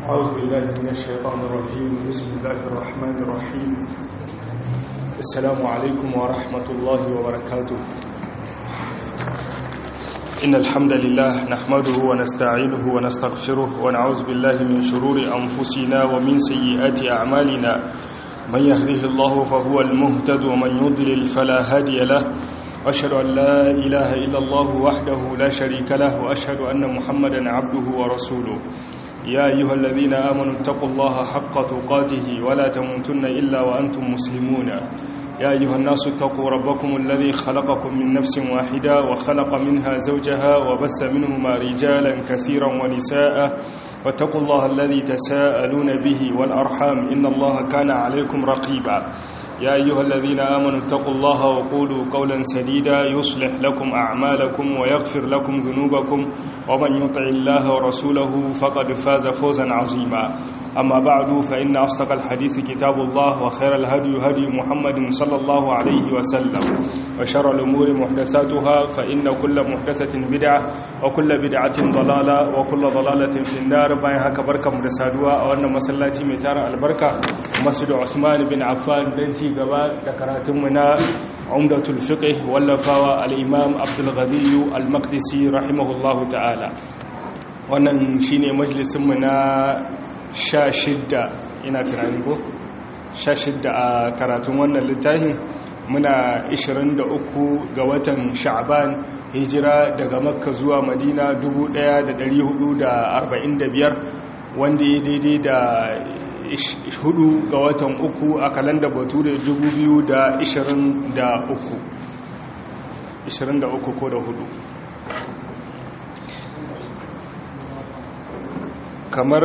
أعوذ بالله من الشيطان الرجيم بسم الله الرحمن الرحيم السلام عليكم ورحمة الله وبركاته إن الحمد لله نحمده ونستعينه ونستغفره ونعوذ بالله من شرور أنفسنا ومن سيئات أعمالنا من يهده الله فهو المهتد ومن يضلل فلا هادي له أشهد أن لا إله إلا الله وحده لا شريك له وأشهد أن محمدا عبده ورسوله يا أيها الذين آمنوا اتقوا الله حق تقاته ولا تموتن إلا وأنتم مسلمون يا أيها الناس اتقوا ربكم الذي خلقكم من نفس واحدة وخلق منها زوجها وبث منهما رجالا كثيرا ونساء واتقوا الله الذي تساءلون به والأرحام إن الله كان عليكم رقيبا يا أيها الذين آمنوا اتقوا الله وقولوا قولا سديدا يصلح لكم أعمالكم ويغفر لكم ذنوبكم ومن يطع الله ورسوله فقد فاز فوزا عظيما أما بعد فإن أصدق الحديث كتاب الله وخير الهدي هدي محمد صلى الله عليه وسلم وشر الأمور محدثاتها فإن كل محدثة بدعة وكل بدعة ضلالة وكل ضلالة في النار باين هكا بركة مدسادوا أو أن مسلاتي ميتار البركة مسجد عثمان بن عفان بنتي gaba da karatunmu na umdatul fiqh wallafawa al-imam abdul ghani al-maqdisi rahimahullahu ta'ala wannan shine majalisin mu na 16 ina tunani ko 16 a karatun wannan littafin muna 23 ga watan sha'ban hijira daga makka zuwa madina 1445 wanda ya daidai da hudu ga watan uku a kalanda batu da dubu biyu da ishirin da uku ishirin da uku ko da hudu kamar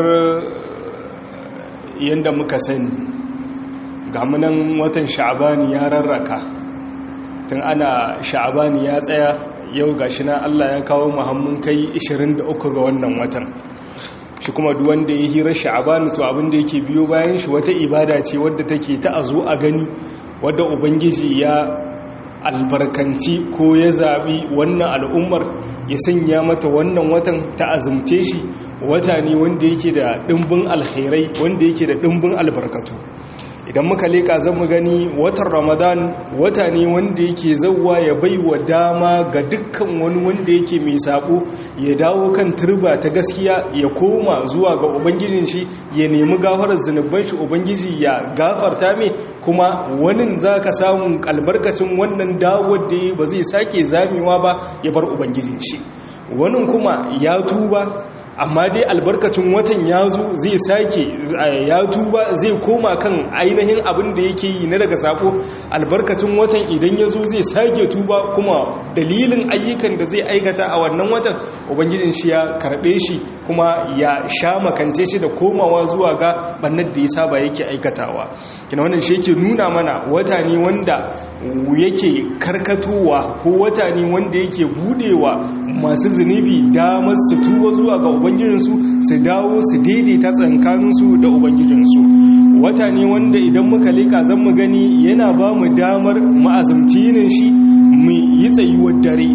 yadda muka sani gamunan watan sha'abani ya rarraka tun ana sha'abani ya tsaya yau gashi na allah ya kawo muhammun kai 23 ga wannan watan shi kuma wanda ya hira sha'abani to abinda yake biyo bayan shi wata ibada ce wadda take ta a zo a gani wadda ubangiji ya albarkanci ko ya zaɓi wannan al'ummar ya sanya mata wannan watan ta azumce shi wata ne wanda yake da ɗimbin alkhairai wanda yake da ɗimbin albarkatu idan muka leka zan mu gani watan ramadan wata ne wanda yake zauwa ya bai wa dama ga dukkan wani wanda yake mai sabo ya dawo kan turba ta gaskiya ya koma zuwa ga ubangijin shi ya nemi gafarar zunuban shi ubangiji ya gafarta mai kuma wani za ka samu albarkacin wannan dawowar da ba zai sake zamewa ba ya bar ubangijin shi wani kuma ya tuba amma dai albarkacin watan ya zo zai sake ya tuba zai koma kan ainihin abin da yake yi na daga sako albarkacin watan idan ya zo zai sake tuba kuma dalilin ayyukan da zai aikata a wannan watan ubangijin shi ya karbe shi kuma ya sha makance shi da komawa zuwa ga bannar da ya saba yake aikatawa kina wannan shi yake nuna mana wata ne wanda yake karkatowa ko wata ne wanda yake budewa masu zunubi damar su tuba zuwa ga ubangijinsu su dawo su daidaita tsankaninsu da ubangijinsu wata ne wanda idan muka leka zan mu gani yana ba mu damar ma'azumci yinin shi mu yi tsayuwar dare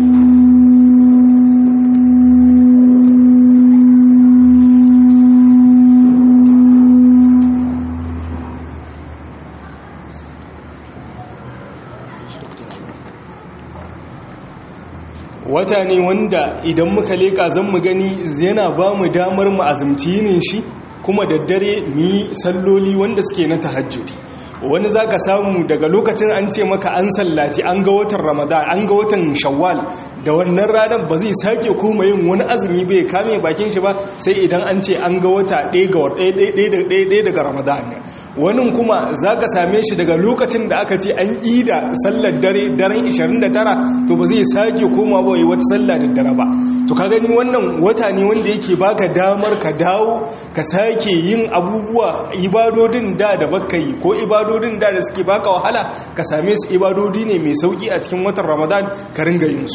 wata ne wanda idan muka leka zan mu gani yana ba mu damar mu azumci yinin shi kuma da dare mu yi salloli wanda suke na tahajjudi wani za ka samu daga lokacin an ce maka an sallaci an ga watan ramadan an ga watan shawwal da wannan ranar ba zai sake koma yin wani azumi bai kame bakin shi ba sai idan an ce an ga wata ɗaya daga ramadan wani kuma za ka same shi daga lokacin da aka ce an ida sallar dare daren 29 to ba zai sake koma ba wata sallar da dare ba to ka gani wannan wata ne wanda yake baka damar ka dawo ka sake yin abubuwa ibadodin da da baka yi ko ibadodin da da suke baka wahala ka same su ibadodi ne mai sauki a cikin watan ramadan ka ringa yin su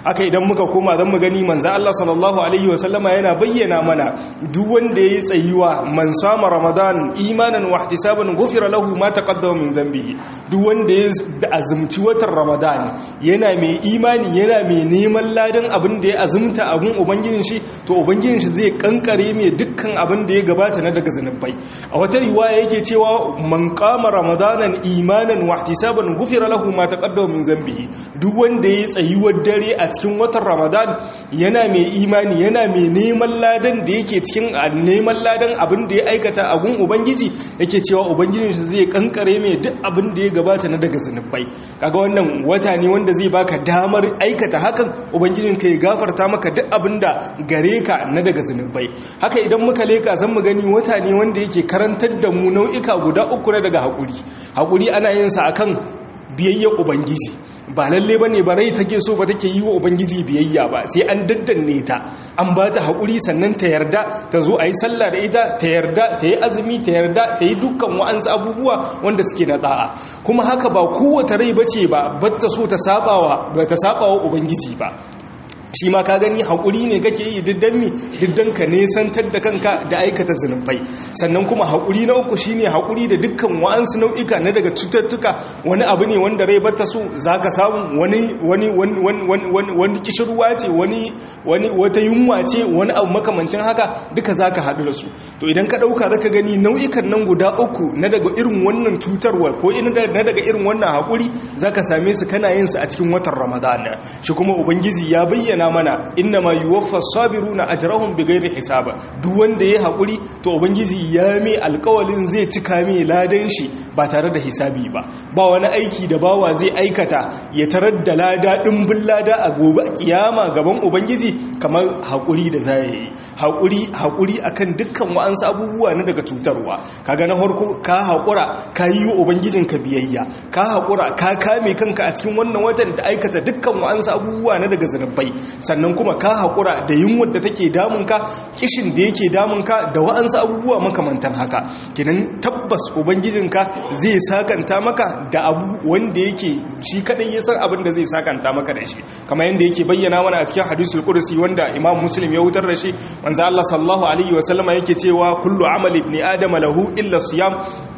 haka idan muka koma zan mu gani manzo Allah sallallahu alaihi wasallama yana bayyana mana duk wanda yayi tsayuwa man sama ramadan imanan wa ihtisaban ghufira lahu ma taqaddama min dhanbihi duk wanda ya azumci watan ramadan yana mai imani yana mai neman ladan abin da ya azumta abin ubangijin shi to ubangijin shi zai kankare mai dukkan abin da ya gabata na daga zanubai a wata riwaya yake cewa man qama ramadanan imanan wa ihtisaban ghufira lahu ma taqaddama min dhanbihi duk wanda ya tsayuwar dare a cikin watan ramadan yana mai imani yana mai neman ladan da yake cikin neman ladan abin da ya aikata a gun ubangiji yake cewa ubangijin shi zai kankare mai duk abin da ya gabata na daga zanubai kaga wannan wata ne wanda zai baka damar aikata hakan ubangijin ka ya gafarta maka duk abin da gare ka na daga zanubai haka idan muka leka zan mu gani wata ne wanda yake karantar da mu nau'ika guda uku na daga haƙuri haƙuri ana yin sa akan biyayyar ubangiji ba lalle ba ne ba rai take so ba take yi wa ubangiji biyayya ba sai an daddanne ta an ba ta haƙuri sannan ta yarda ta zo a yi sallah da ita ta yarda ta yi azumi ta yarda ta yi dukkan wa'ansu abubuwa wanda suke na da'a kuma haka ba kowace rai bace ba batta so ta sabawa ba ta sabawa ubangiji ba shi ma ka gani haƙuri ne kake yi diddan mi diddan ka nesantar da kanka da aikata zunubai sannan kuma haƙuri na uku shine haƙuri da dukkan wa'ansu nau'ika na daga cututtuka wani abu ne wanda rai bata so zaka samu wani wani wani wani kishirwa ce wani wani wata yunwa ce wani abu makamancin haka duka zaka haɗu da su to idan ka ɗauka zaka gani nau'ikan nan guda uku na daga irin wannan cutarwa ko na daga irin wannan haƙuri zaka same su kana yin su a cikin watan ramadana shi kuma ubangiji ya bayyana mana inna ma yuwaffa sabiruna ajrahum bighairi hisaba duk wanda ya hakuri to ubangiji ya mai alƙawalin zai cika mai ladan shi ba tare da hisabi ba ba wani aiki da bawa zai aikata ya tarar da lada dimbin lada a gobe kiyama gaban ubangiji kamar hakuri da zai yi hakuri hakuri akan dukkan wa'ansu abubuwa na daga cutarwa kaga na farko ka hakura ka yi wa ubangijinka biyayya ka hakura ka kame kanka a cikin wannan watan da aikata dukkan wa'ansu abubuwa na daga zanubai sannan kuma ka haƙura da yunwar da take damunka kishin da yake damunka da wa'ansu abubuwa makamantan haka kinan tabbas ubangijinka zai sakanta maka da abu wanda yake shi kadai ya san abin da zai sakanta maka da shi kamar yadda yake bayyana mana a cikin hadisul qudsi wanda imam muslim ya wutar da shi manzo Allah sallallahu alaihi wasallama yake cewa kullu amali ibn adam lahu illa siyam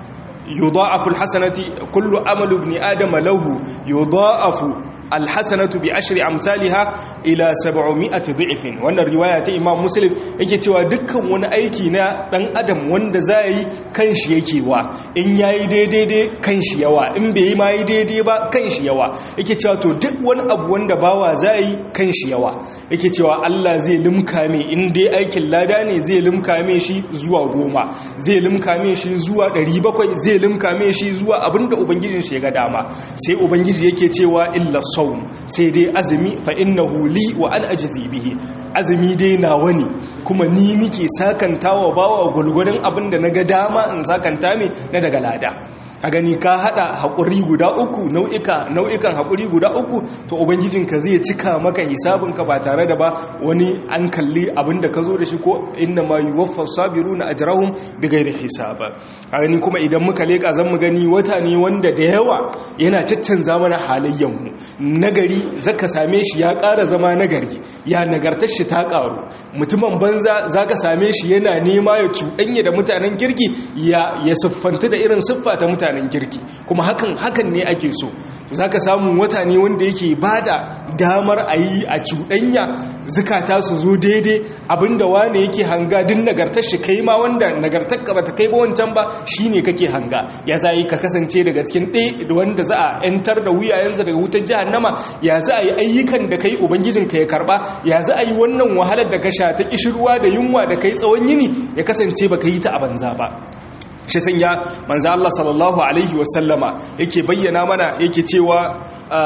yudha'afu alhasanati kullu amalu ibn adam lahu yudha'afu alhassanatu bi ashri amsalha ila 700 dhifin wannan riwaya ta Imam Muslim yake cewa dukkan wani aiki na dan adam wanda zai kanshi yake wa in yayi daidai dai kanshi yawa in bai yi mai daidai ba kanshi yawa yake cewa to duk wani abu wanda bawa zai kanshi yawa yake cewa Allah zai limka mai in dai aikin lada ne zai limka mai shi zuwa goma zai limka mai shi zuwa 700 zai limka mai shi zuwa abinda ubangijin shi ya ga dama sai ubangiji yake cewa illa saum sai dai azumi fa innahu li wa an ajzi bihi azumi dai nawa ne kuma ni nike sakantawa bawa gulgurin abinda naga dama in sakanta me na daga lada a gani ka hada haƙuri guda uku nau'ika nau'ikan haƙuri guda uku to ubangijinka zai cika maka hisabinka ba tare da ba wani an kalli abinda ka zo da shi ko inna ma yuwaffa sabiruna ajrahum bighairi hisaba a gani kuma idan muka leka zan mu gani wata ne wanda da yawa yana caccanza mana halayyan mu nagari zaka same shi ya ƙara zama nagari ya nagartar shi ta ƙaru mutumin banza zaka same shi yana nema ya cuɗanya da mutanen kirki ya ya siffanta da irin siffa ta mutane mutanen kirki kuma hakan hakan ne ake so za ka samu wata ne wanda yake bada damar a yi a cuɗanya zukata su zo daidai abinda wane yake hanga din nagartar shi kai ma wanda nagartar ka bata kai ba wancan ba shine kake hanga ya za yi ka kasance daga cikin ɗaya wanda za a yantar da wuyayensa daga wutar jahannama ya za a yi ayyukan da kai ubangijin ka ya karba ya za a yi wannan wahalar da ka sha ta kishirwa da yunwa da kai tsawon yini ya kasance baka yi ta a banza ba shi sanya manzo Allah sallallahu alaihi wasallama yake bayyana mana yake cewa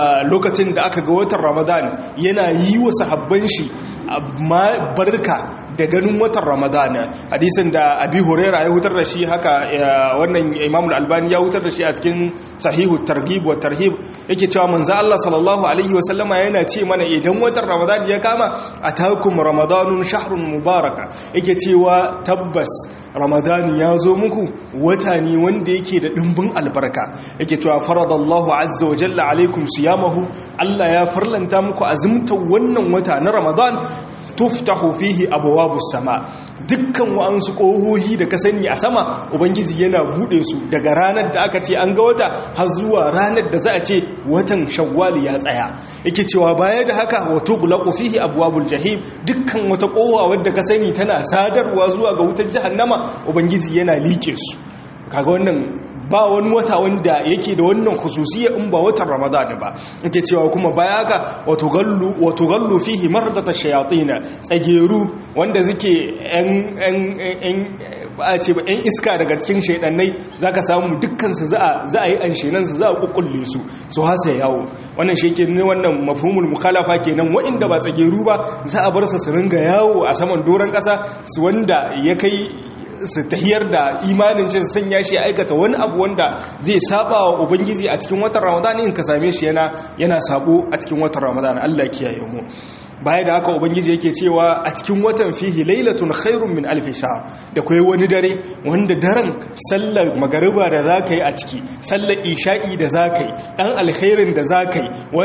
lokacin da aka ga watan Ramadan yana yi wa sahabban shi barka da ganin watan ramadana hadisin da abi huraira ya hutar da shi haka wannan imam al-albani ya hutar da shi a cikin sahihu targhib wa tarhib yake cewa manzo Allah sallallahu alaihi wa sallama yana ce mana idan watan ramadana ya kama atakum ramadanun shahrun mubaraka yake cewa tabbas ramadani ya zo muku wata ne wanda yake da dimbin albarka yake cewa faradallahu azza wa jalla alaikum siyamahu Allah ya farlanta muku azumta wannan wata na ramadan tuftahu fihi abwabus sama dukkan wa'ansu kohohi da ka sani a sama ubangiji yana bude su daga ranar da aka ce an ga wata har zuwa ranar da za a ce watan shawwal ya tsaya yake cewa baya da haka wato gulaqu fihi abwabul jahim dukkan wata kowa wadda ka sani tana sadarwa zuwa ga wutar jahannama ubangiji yana like su kaga wannan ba wani wata wanda yake da wannan khususiyya in ba watan ramadan ba yake cewa kuma baya ga wato gallu wato gallu fihi mardata shayatin tsageru wanda suke yan yan yan ba a ce ba yan iska daga cikin shaydannai zaka samu dukkan su za a za a yi anshenan su za a kukkulle su su hasa yawo wannan shi ke ne wannan mafhumul mukhalafa kenan wa'inda ba tsageru ba za a bar su su ringa yawo a saman doron kasa su wanda ya kai su tahiyar da imanin cin sanya shi aikata wani abu wanda zai saba wa ubangiji a cikin watan ramadan in ka same shi yana yana sabo a cikin watan ramadan Allah kiyaye mu baya da haka ubangiji yake cewa a cikin watan fihi lailatun khairun min alf shahr da kai wani dare wanda daren sallar magariba da zaka yi a ciki sallar isha'i da zaka yi dan alkhairin da zaka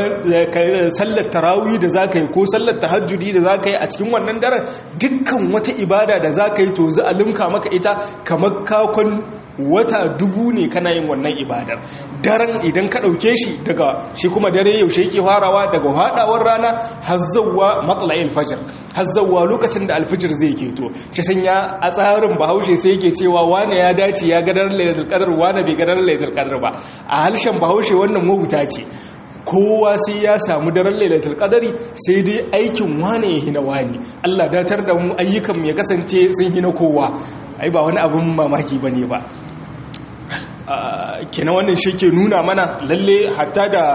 yi sallar tarawih da zaka yi ko sallar tahajjudi da zaka yi a cikin wannan daren dukkan wata ibada da zaka yi to za a limka maka ita kamar kakon wata dubu ne kana yin wannan ibadar daren idan ka ɗauke shi daga shi kuma dare yaushe yake farawa daga haɗawar rana hazzawa matsala'il fajir hazzawa lokacin da alfijir zai keto shi sanya a tsarin bahaushe sai yake cewa wane ya dace ya gadar lailatul qadr wane bai gadar lailatul qadr ba a harshen bahaushe wannan mahuta ce kowa sai ya samu daren lailatul qadari sai dai aikin wane ya hina wani Allah datar da mu ayyukan ya kasance sun hina kowa ai ba wani abin mamaki bane ba kenan wannan shi ke nuna mana lalle hatta da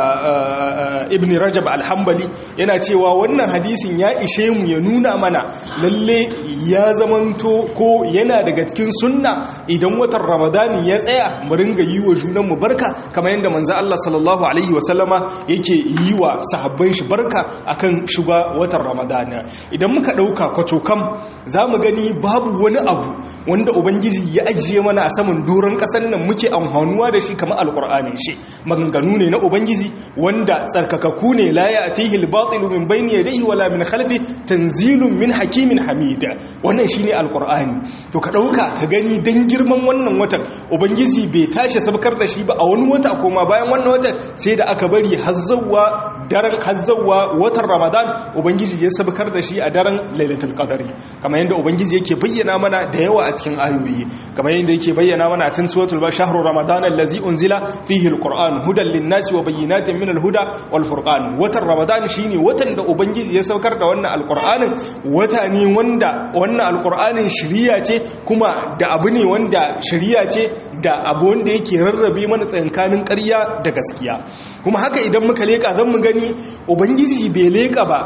ibn rajab alhambali yana cewa wannan hadisin ya ishe mu ya nuna mana lalle ya zamanto ko yana daga cikin sunna idan watan ramadani ya tsaya mu ringa yi wa junanmu barka kamar yadda manzo Allah sallallahu alaihi wasallama yake yi wa sahabban shi barka akan shiga watan ramadani idan muka dauka kwatokam zamu gani babu wani abu wanda ubangiji ya ajiye mana a saman doron kasar nan muke amfanuwa da shi kamar alkur'ani shi maganganu ne na ubangiji wanda tsarkakaku ne la ya'tihi al-batil min bayni yadayhi wala min khalfi tanzilun min hakimin hamida wannan shine alkur'ani to ka dauka ka gani dan girman wannan watan ubangiji bai tashi sabkar da shi ba a wani wata koma bayan wannan watan sai da aka bari hazzawa daren hazzawa watan ramadan ubangiji ya sabkar da shi a daren lailatul qadari kamar yadda ubangiji yake bayyana mana da yawa a cikin ayoyi kamar yadda yake bayyana mana a cikin suratul shahru ramadan allazi unzila fihi alquran hudan linnasi wa bayyinatin min alhuda wal furqan watan ramadan shine watan da ubangiji ya saukar da wannan alqur'anin wata ne wanda wannan alqur'anin shiriya ce kuma da abu ne wanda shiriya ce da abu wanda yake rarrabe mana tsakankanin ƙarya da gaskiya kuma haka idan muka leka zan mu gani ubangiji bai leka ba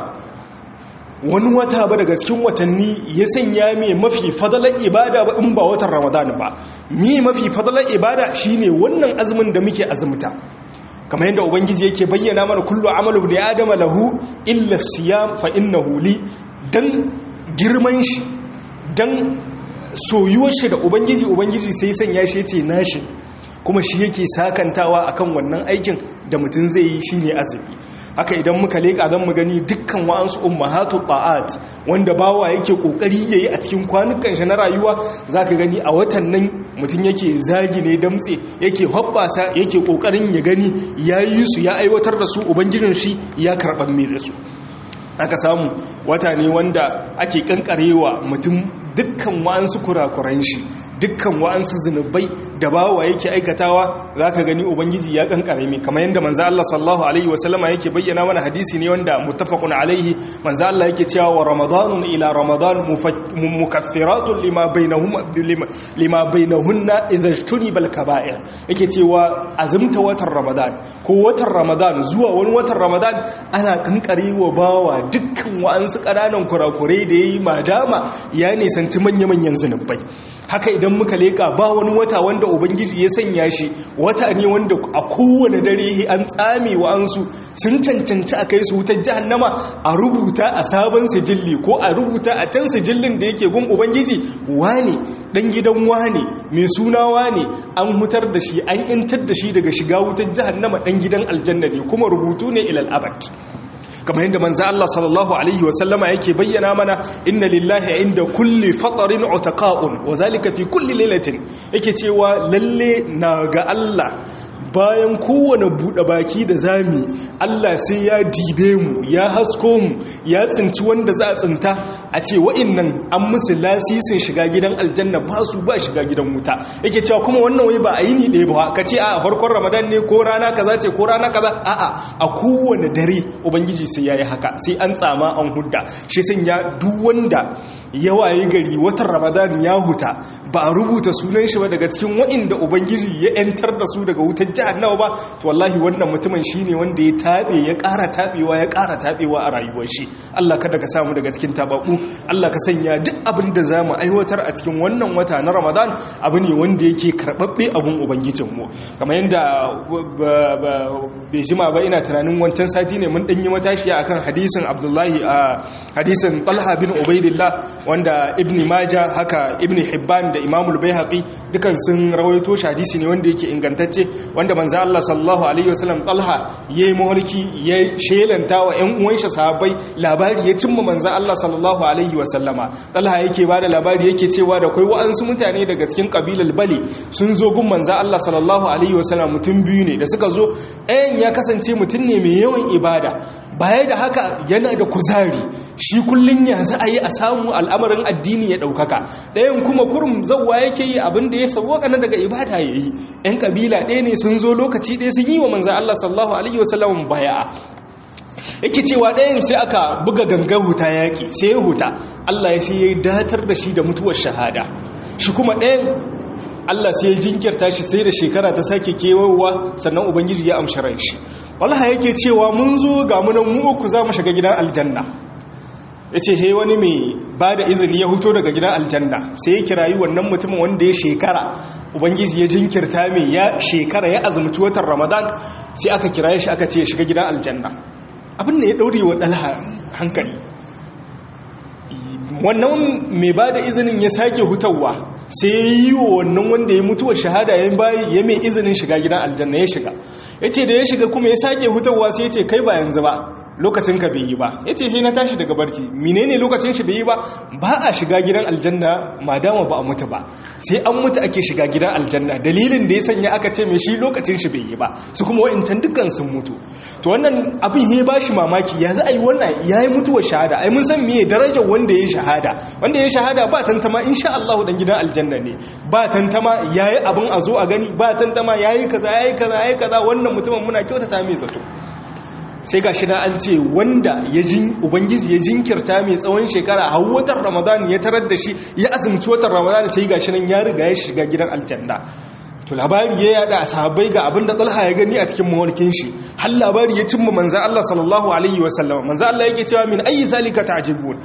wani wata ba daga cikin watanni ya sanya mai mafi fadalar ibada ba in ba watan ramadan ba mi mafi fadalar ibada shine wannan azumin da muke azumta kamar yadda ubangiji yake bayyana mana kullu amalu ibn adama lahu illa siyam fa innahu li dan girman shi dan soyuwar shi da ubangiji ubangiji sai sanya shi yace nashi kuma shi yake sakantawa akan wannan aikin da mutum zai yi shine azumi haka idan muka leƙa zan mu gani dukkan wa'ansu ummahatu ta'at wanda bawa yake kokari yayi a cikin kwanukan shi na rayuwa zaka gani a watan nan mutum yake zagi ne damtse yake hobbasa yake kokarin ya gani yayi su ya aiwatar da su ubangijin shi ya karban mai da su aka samu wata ne wanda ake kankarewa mutum dukkan wa'ansu kurakuran shi dukkan wa'ansu zunubai da bawa yake aikatawa zaka gani ubangiji ya kankare mai kamar yadda manzo Allah sallallahu alaihi wasallama yake bayyana mana hadisi ne wanda muttafaqun alaihi manzo Allah yake cewa wa ramadanun ila ramadan mukaffiratun lima bainahuma lima bainahunna idha ijtuniba al-kaba'ir yake cewa azumta watan ramadan ko watan ramadan zuwa wani watan ramadan ana kankare wa bawa dukkan wa'ansu ƙananan kurakurai da yayi madama ya nisanci manya-manyan zunubai haka idan muka leka ba wani wata wanda ubangiji ya sanya shi wata ne wanda a kowane dare an tsame wa'ansu sun cancanci a kai su wutar jahannama a rubuta a sabon sijilli ko a rubuta a can sijillin da yake gun ubangiji wane dan gidan wane mai suna wane an hutar da shi an intar da shi daga shiga wutar jahannama dan gidan aljanna ne kuma rubutu ne ilal abad kamar yadda manzo Allah sallallahu alaihi wasallama yake bayyana mana inna lillahi inda kulli fatarin utaqa'un wa zalika fi kulli lailatin yake cewa lalle na ga Allah bayan kowane buɗe baki da zami Allah sai ya dibe mu ya hasko mu ya tsinci wanda za a tsinta a ce wa'innan an musu lasisin shiga gidan aljanna ba su ba shiga gidan wuta yake cewa kuma wannan wai ba a yi ni ɗaya ba ka ce a farkon ramadan ne ko rana kaza ce ko rana kaza a'a a kowane dare ubangiji sai ya yi haka sai an tsama an hudda shi sun ya duk wanda ya waye gari watan ramadan ya huta ba a rubuta sunan shi ba daga cikin wa'inda ubangiji ya 'yantar da su daga wutar jahannama ba to wallahi wannan mutumin shine wanda ya tabe ya ƙara tabewa ya ƙara tabewa a rayuwar shi Allah kada ka samu daga cikin tababu Allah ka sanya duk abin da zamu aiwatar a cikin wannan wata na Ramadan abu ne wanda yake karbabbe abun ubangijin mu kamar yanda bai jima ba ina tunanin wancan sati ne mun danyi matashiya akan hadisin Abdullahi a hadisin Talha bin Ubaidillah wanda Ibn Majah haka Ibn Hibban da Imam al-Baihaqi dukan sun rawaito shi hadisi ne wanda yake ingantacce wanda manzo Allah sallallahu alaihi wasallam Talha yayi mulki ya shelanta wa ƴan uwan shi sahabbai labari ya cimma manzo Allah sallallahu alaihi wasallama Talha yake bada labari yake cewa da kai wa'ansu mutane daga cikin kabilar Bali sun zo gun manzo Allah sallallahu alaihi wasallam mutum biyu ne da suka zo ɗayan ya kasance mutum ne mai yawan ibada baya da haka yana da kuzari shi kullun ya za a yi a samu al'amarin addini ya ɗaukaka ɗayan kuma kurum zauwa yake yi abin da ya sauwaka na daga ibada ya yi ‘yan ƙabila ɗaya ne sun zo lokaci ɗaya sun yi wa manzan Allah sallahu Alaihi wasallam baya yake cewa ɗayan sai aka buga gangan huta yaƙi sai ya huta Allah ya sai ya datar da shi da mutuwar shahada shi kuma ɗayan Allah sai ya jinkirta shi sai da shekara ta sake kewayowa sannan ubangiji ya amshi ran shi wallaha yake cewa mun zo ga munan mu uku za mu shiga gidan aljanna ya ce he wani mai ba da izini ya huto daga gidan aljanna sai ya kirayi wannan mutumin wanda ya shekara ubangiji ya jinkirta mai ya shekara ya azumci watan ramadan sai aka kiraye shi aka ce ya shiga gidan aljanna abin da ya daure wa ɗalha hankali wannan mai ba da izinin ya sake hutawa sai ya yi wa wannan wanda ya mutuwar shahada ya bayi ya mai izinin shiga gidan aljanna ya shiga ya ce da ya shiga kuma ya sake hutawa sai ya ce kai ba yanzu ba lokacin ka bai yi ba ya ce sai na tashi daga barci menene lokacin shi bai yi ba ba a shiga gidan aljanna madama ba a mutu ba sai an mutu ake shiga gidan aljanna dalilin da ya sanya aka ce mai shi lokacin shi bai yi ba su kuma wa'incan dukkan sun mutu to wannan abin ya ba shi mamaki ya za a yi wannan ya yi mutuwar shahada ai mun san meye darajar wanda ya yi shahada wanda ya yi shahada ba tantama insha Allah dan gidan aljanna ne ba tantama ya yi abin a zo a gani ba tantama ya yi kaza ya yi kaza ya yi kaza wannan mutumin muna kyautata mai zato sai ga shi na an ce wanda ya jin ubangiji ya jinkirta mai tsawon shekara a watan ramadan ya tarar da shi ya azumci watan ramadan sai ga shi nan ya riga ya shiga gidan aljanna to labari ya yada sahabbai ga abinda talha ya gani a cikin mawalkin shi har labari ya cimma manzo Allah sallallahu alaihi wa sallam manzo Allah yake cewa min ayi zalika ta'jabun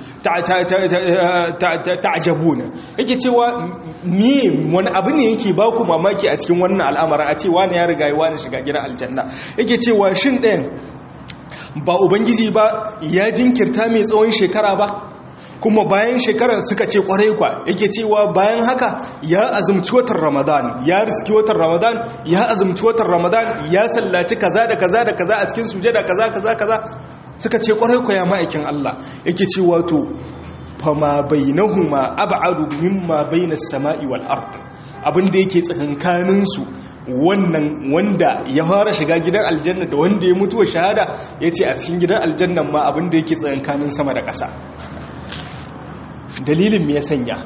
ta'jabun yake cewa me wani abu ne yake ba ku mamaki a cikin wannan al'amarin a ce wani ya riga ya wani shiga gidan aljanna yake cewa shin ɗayan ba ubangiji ba ya jinkirta mai tsawon shekara ba kuma bayan shekarar suka ce kwarai kwa yake cewa bayan haka ya azumci watan ramadan ya riski watan ramadan ya azumci watan ramadan ya sallaci kaza da kaza da kaza a cikin sujada kaza kaza kaza suka ce kwarai kwa ya ma'aikin Allah yake cewa to fama bainahuma ab'adu mimma bainas sama'i wal ard abinda yake tsakankanin su wannan wanda ya fara shiga gidan aljanna da wanda ya mutuwa shahada yace a cikin gidan aljannan ma abinda yake tsakankanin sama da ƙasa dalilin me ya sanya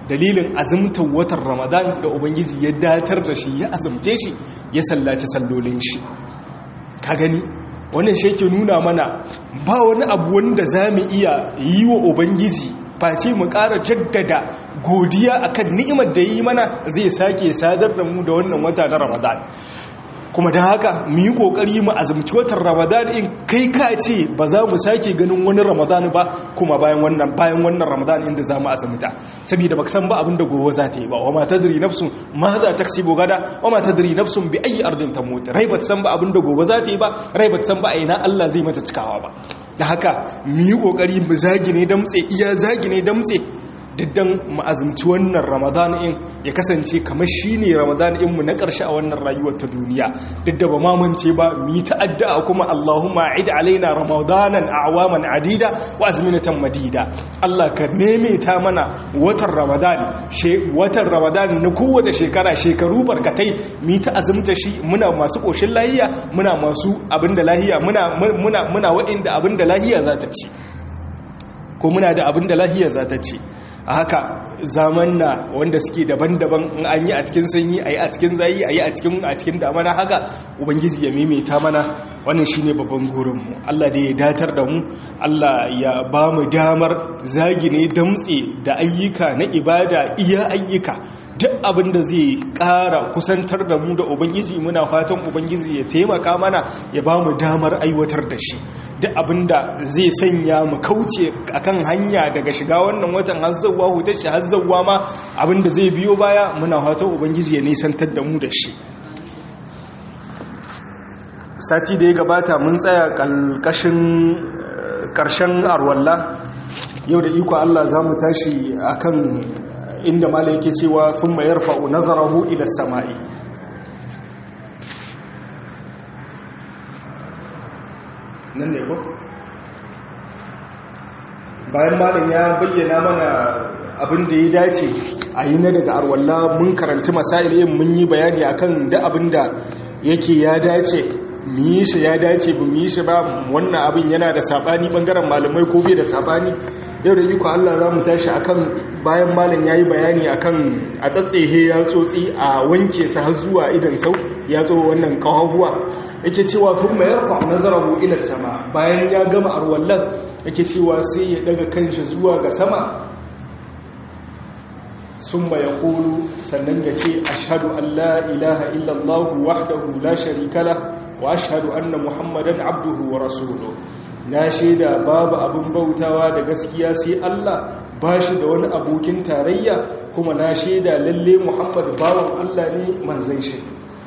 dalilin azumtar watan ramadan da ubangiji ya datar da shi ya azumce shi ya sallaci sallolin shi ka gani wannan shi ke nuna mana ba wani abu wanda za mu iya yi wa ubangiji face mu ƙara jaddada godiya akan ni'imar da yi mana zai sake sadar da mu da wannan wata na ramadan kuma da haka mu yi kokari mu azumci watan ramadan in kai ka ce ba za mu sake ganin wani ramadan ba kuma bayan wannan bayan wannan ramadan inda za mu azumta saboda baka san ba abin da gobe za ta yi ba wa ma tadri nafsun ma za ta kasibu gada wa ma tadri nafsun bi ayi ardin tamut rai ba san ba abin da gobe za ta yi ba rai ba san ba a ina Allah zai mata cikawa ba da haka mu yi kokari mu zagi ne damtse iya zagi ne damtse diddan ma'azumci wannan ramadan in ya kasance kamar shi ne ramadan inmu na ƙarshe a wannan rayuwar ta duniya duk da ba mamance ba mu yi ta'adda kuma allahumma a'id alaina ramadanan a'waman adida wa azminatan madida allah ka ta mana watan ramadan watan ramadan na kowace shekara shekaru barkatai mu yi ta azumta shi muna masu ƙoshin lahiya muna masu abinda lahiya muna muna muna wa'inda abinda lahiya za ta ci ko muna da abinda lahiya za ta ci a haka zaman na wanda suke daban-daban in an yi a cikin sanyi a yi a cikin zayi a yi a cikin a cikin damana haka ubangiji ya maimaita mana wannan shine babban gurinmu Allah da ya datar da mu Allah ya ba mu damar zagine damtse da ayyuka na ibada iya ayyuka duk abin da zai ƙara kusantar da mu da ubangiji muna fatan ubangiji ya taimaka mana ya ba mu damar aiwatar da shi duk abin da zai sanya mu kauce akan hanya daga shiga wannan watan hazzawa hutar shi hazzawa ma abin da zai biyo baya muna fatan ubangiji ya nisantar da mu da shi sati da ya gabata mun tsaya ƙalƙashin ƙarshen arwalla yau da iko Allah za mu tashi akan inda mala yake cewa sun mayar fa'u nazarahu ila sama'i nan ne ko? bayan malin ya bayyana mana abin da ya dace a yi na daga arwalla mun karanci masailin mun yi bayani akan da abin da yake ya dace mu yi shi ya dace ba mu yi shi ba wannan abin yana da sabani bangaren malamai ko bai da sabani yau da iko Allah za mu tashi akan bayan malam ya yi bayani akan a tsatsehe ya tsotsi a wanke sa har zuwa idan sau ya tso wannan kawahuwa yake cewa kun mayar fa nazarahu ila sama bayan ya gama arwallan yake cewa sai ya daga kanshi zuwa ga sama summa yaqulu sannan ya ce ashhadu an la ilaha illa allah wahdahu la sharika lah wa ashhadu anna muhammadan abduhu wa rasuluhu na shaida babu abin bautawa da gaskiya sai Allah ba shi da wani abokin tarayya kuma na shaida lalle Muhammad bawan Allah ne manzan shi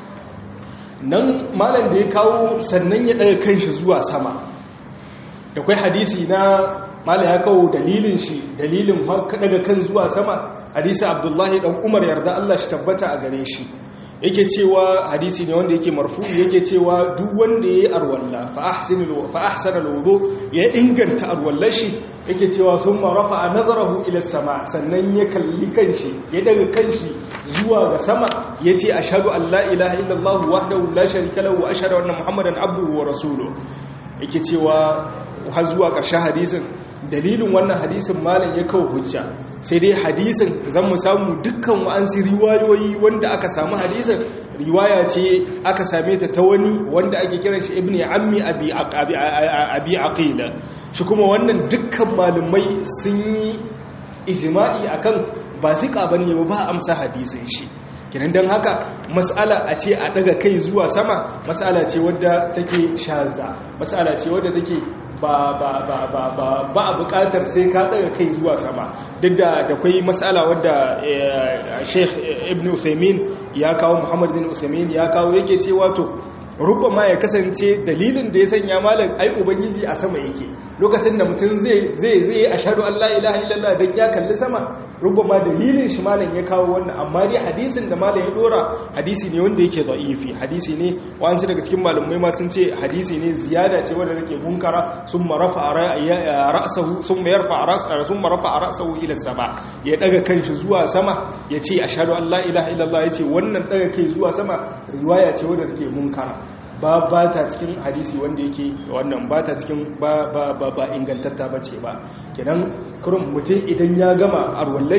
nan malam da ya kawo sannan ya daga kanshi zuwa sama da kwai hadisi na malam ya kawo dalilin shi dalilin daga kan zuwa sama hadisi Abdullahi dan Umar yarda Allah shi tabbata a gare shi yake cewa hadisi ne wanda yake marfu yake cewa duk wanda yayi arwalla fa ahsinu fa ahsana alwudu ya inganta arwallar shi yake cewa thumma rafa'a nazarahu ila sama sannan ya kalli kanshi ya daga kanshi zuwa ga sama yace ashhadu an la ilaha illallah wahdahu la sharika lahu wa ashhadu anna muhammadan abduhu wa rasuluhu yake cewa har zuwa ƙarshen hadisin dalilin wannan hadisin malam ya kawo hujja sai dai hadisin zan mu samu dukkan wa'ansu riwayoyi wanda aka samu hadisin riwaya ce aka same ta ta wani wanda ake kiran shi ibn ammi abi abi aqila shi kuma wannan dukkan malumai sun yi ijma'i akan ba zika bane ba amsa hadisin shi kinan don haka matsala a ce a daga kai zuwa sama matsala ce wadda take shaza matsala ce wadda take ba ba ba ba ba ba a bukatar sai ka daga kai zuwa sama duk da da kwai matsala wadda Sheikh Ibn Uthaymeen ya kawo Muhammad bin Uthaymeen ya kawo yake cewa to ma ya kasance dalilin da ya sanya malam ai ubangiji a sama yake lokacin da mutum zai zai zai ashhadu an la ilaha illallah dan ya kalli sama ma dalilin shi malam ya kawo wannan amma dai hadisin da malam ya dora hadisi ne wanda yake da'ifi hadisi ne wa'ansu daga cikin malamai ma sun ce hadisi ne ziyada ce wanda take munkara summa rafa ra'sahu summa yarfa ra'sahu summa rafa ra'sahu ila sama ya daga kanshi zuwa sama ya ce ashhadu an la ilaha illallah ya ce wannan daga kai zuwa sama riwaya ce wanda take munkara ba ba ta cikin hadisi wanda yake wannan ba ta cikin ba ba ba ba ingantatta bace ba kenan kurun mutum idan ya gama arwallashi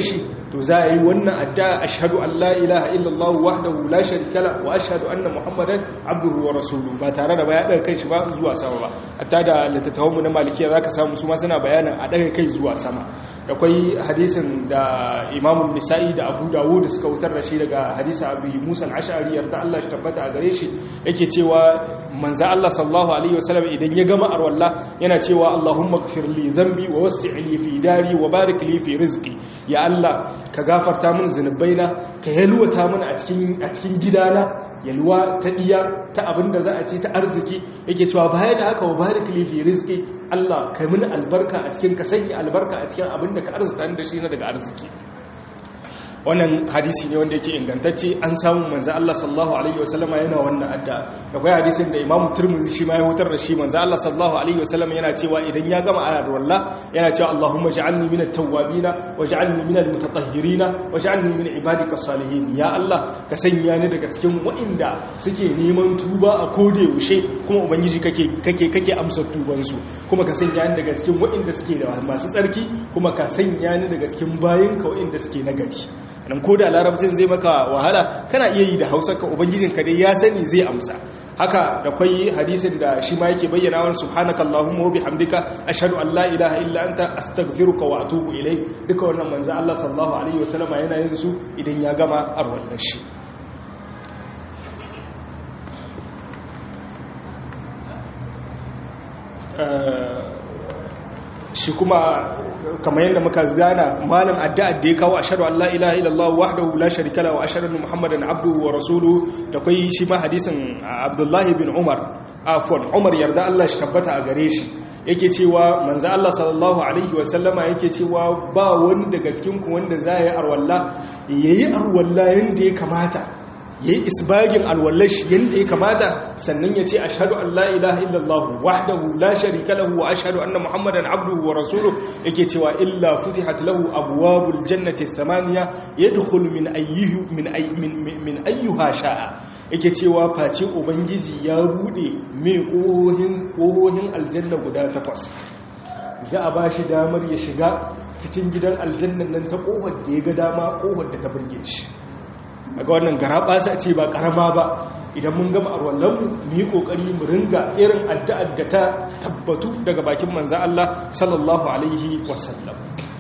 to za a yi wannan addu'a ashhadu an la ilaha illallah wahdahu la sharika la wa ashhadu anna muhammadan abduhu wa rasuluhu ba tare da baya daga kai shi ba zuwa sama ba hatta da littattafan mu na malikiya zaka samu su ma suna bayanin a daga kai zuwa sama akwai hadisin da imamu nisa'i da abu dawud suka wutar da shi daga hadisa abu musa al-ash'ari yarda Allah shi tabbata a gare shi yake cewa manzo Allah sallallahu alaihi wasallam idan ya gama arwalla yana cewa Allahumma ighfir li dhanbi wa wasi' li fi dari wa barik li fi rizqi ya Allah ka gafarta min zunubaina ka yalwata min a cikin a cikin gidana yalwa ta iya ta abinda za a ce ta arziki yake cewa baya da haka wa barik li fi rizqi Allah kai mini albarka a cikin ka sanya albarka a cikin abinda ka arzuta da shi na daga arziki wannan hadisi ne wanda yake ingantacce an samu manzo Allah sallallahu alaihi wasallama yana wannan adda akwai hadisin da Imam Tirmidhi shi ma ya hutar da shi manzo Allah sallallahu alaihi wasallama yana cewa idan ya gama ayar walla yana cewa Allahumma ja'alni minat tawwabina waj'alni minal mutatahhirina waj'alni min ibadika salihin ya Allah ka sanya ni daga cikin waɗanda suke neman tuba a kode yaushe kuma ubangiji kake kake kake amsa tuban su kuma ka sanya ni daga cikin waɗanda suke da masu tsarki kuma ka sanya ni daga cikin bayinka waɗanda suke nagari nan ko da larabcin zai maka wahala kana iya yi da hausa ka ubangijin ka dai ya sani zai amsa haka da kwai hadisin da shi ma yake bayyana wa subhanaka allahumma wa bihamdika ashhadu an la ilaha illa anta astaghfiruka wa atubu ilayk duka wannan manzo Allah sallallahu alaihi wasallama yana yin su idan ya gama arwallar shi shi kuma kamar yadda muka gana malam addu'ar da ya kawo ashhadu an la ilaha illallah wahdahu la sharika lahu wa ashhadu anna muhammadan abduhu wa rasuluhu da kai shi ma hadisin abdullahi bin umar afwan umar yarda Allah shi tabbata a gare shi yake cewa manzo Allah sallallahu alaihi wa sallama yake cewa ba wani daga cikin ku wanda zai yi arwalla yayi arwalla yanda ya kamata ya yi isbagin alwallashi yadda ya kamata sannan ya ce a shaɗu an la'ilaha illallah wahdahu la sharika lahu wa ashhadu anna muhammadan abduhu wa rasuluhu yake cewa illa futihat lahu abwabul jannati samaniya yadkhul min ayyuhu min min ayyuha sha'a yake cewa face ubangiji ya bude mai kohohin kohohin aljanna guda takwas za a bashi damar ya shiga cikin gidan aljannan nan ta kohar da ya ga dama kohar da ta burge shi daga wannan gara basa ce ba karama ba idan mun gama arwallonmu mu yi kokari mu ringa irin addu'ar da ta tabbatu daga bakin manza Allah sallallahu alaihi wasallam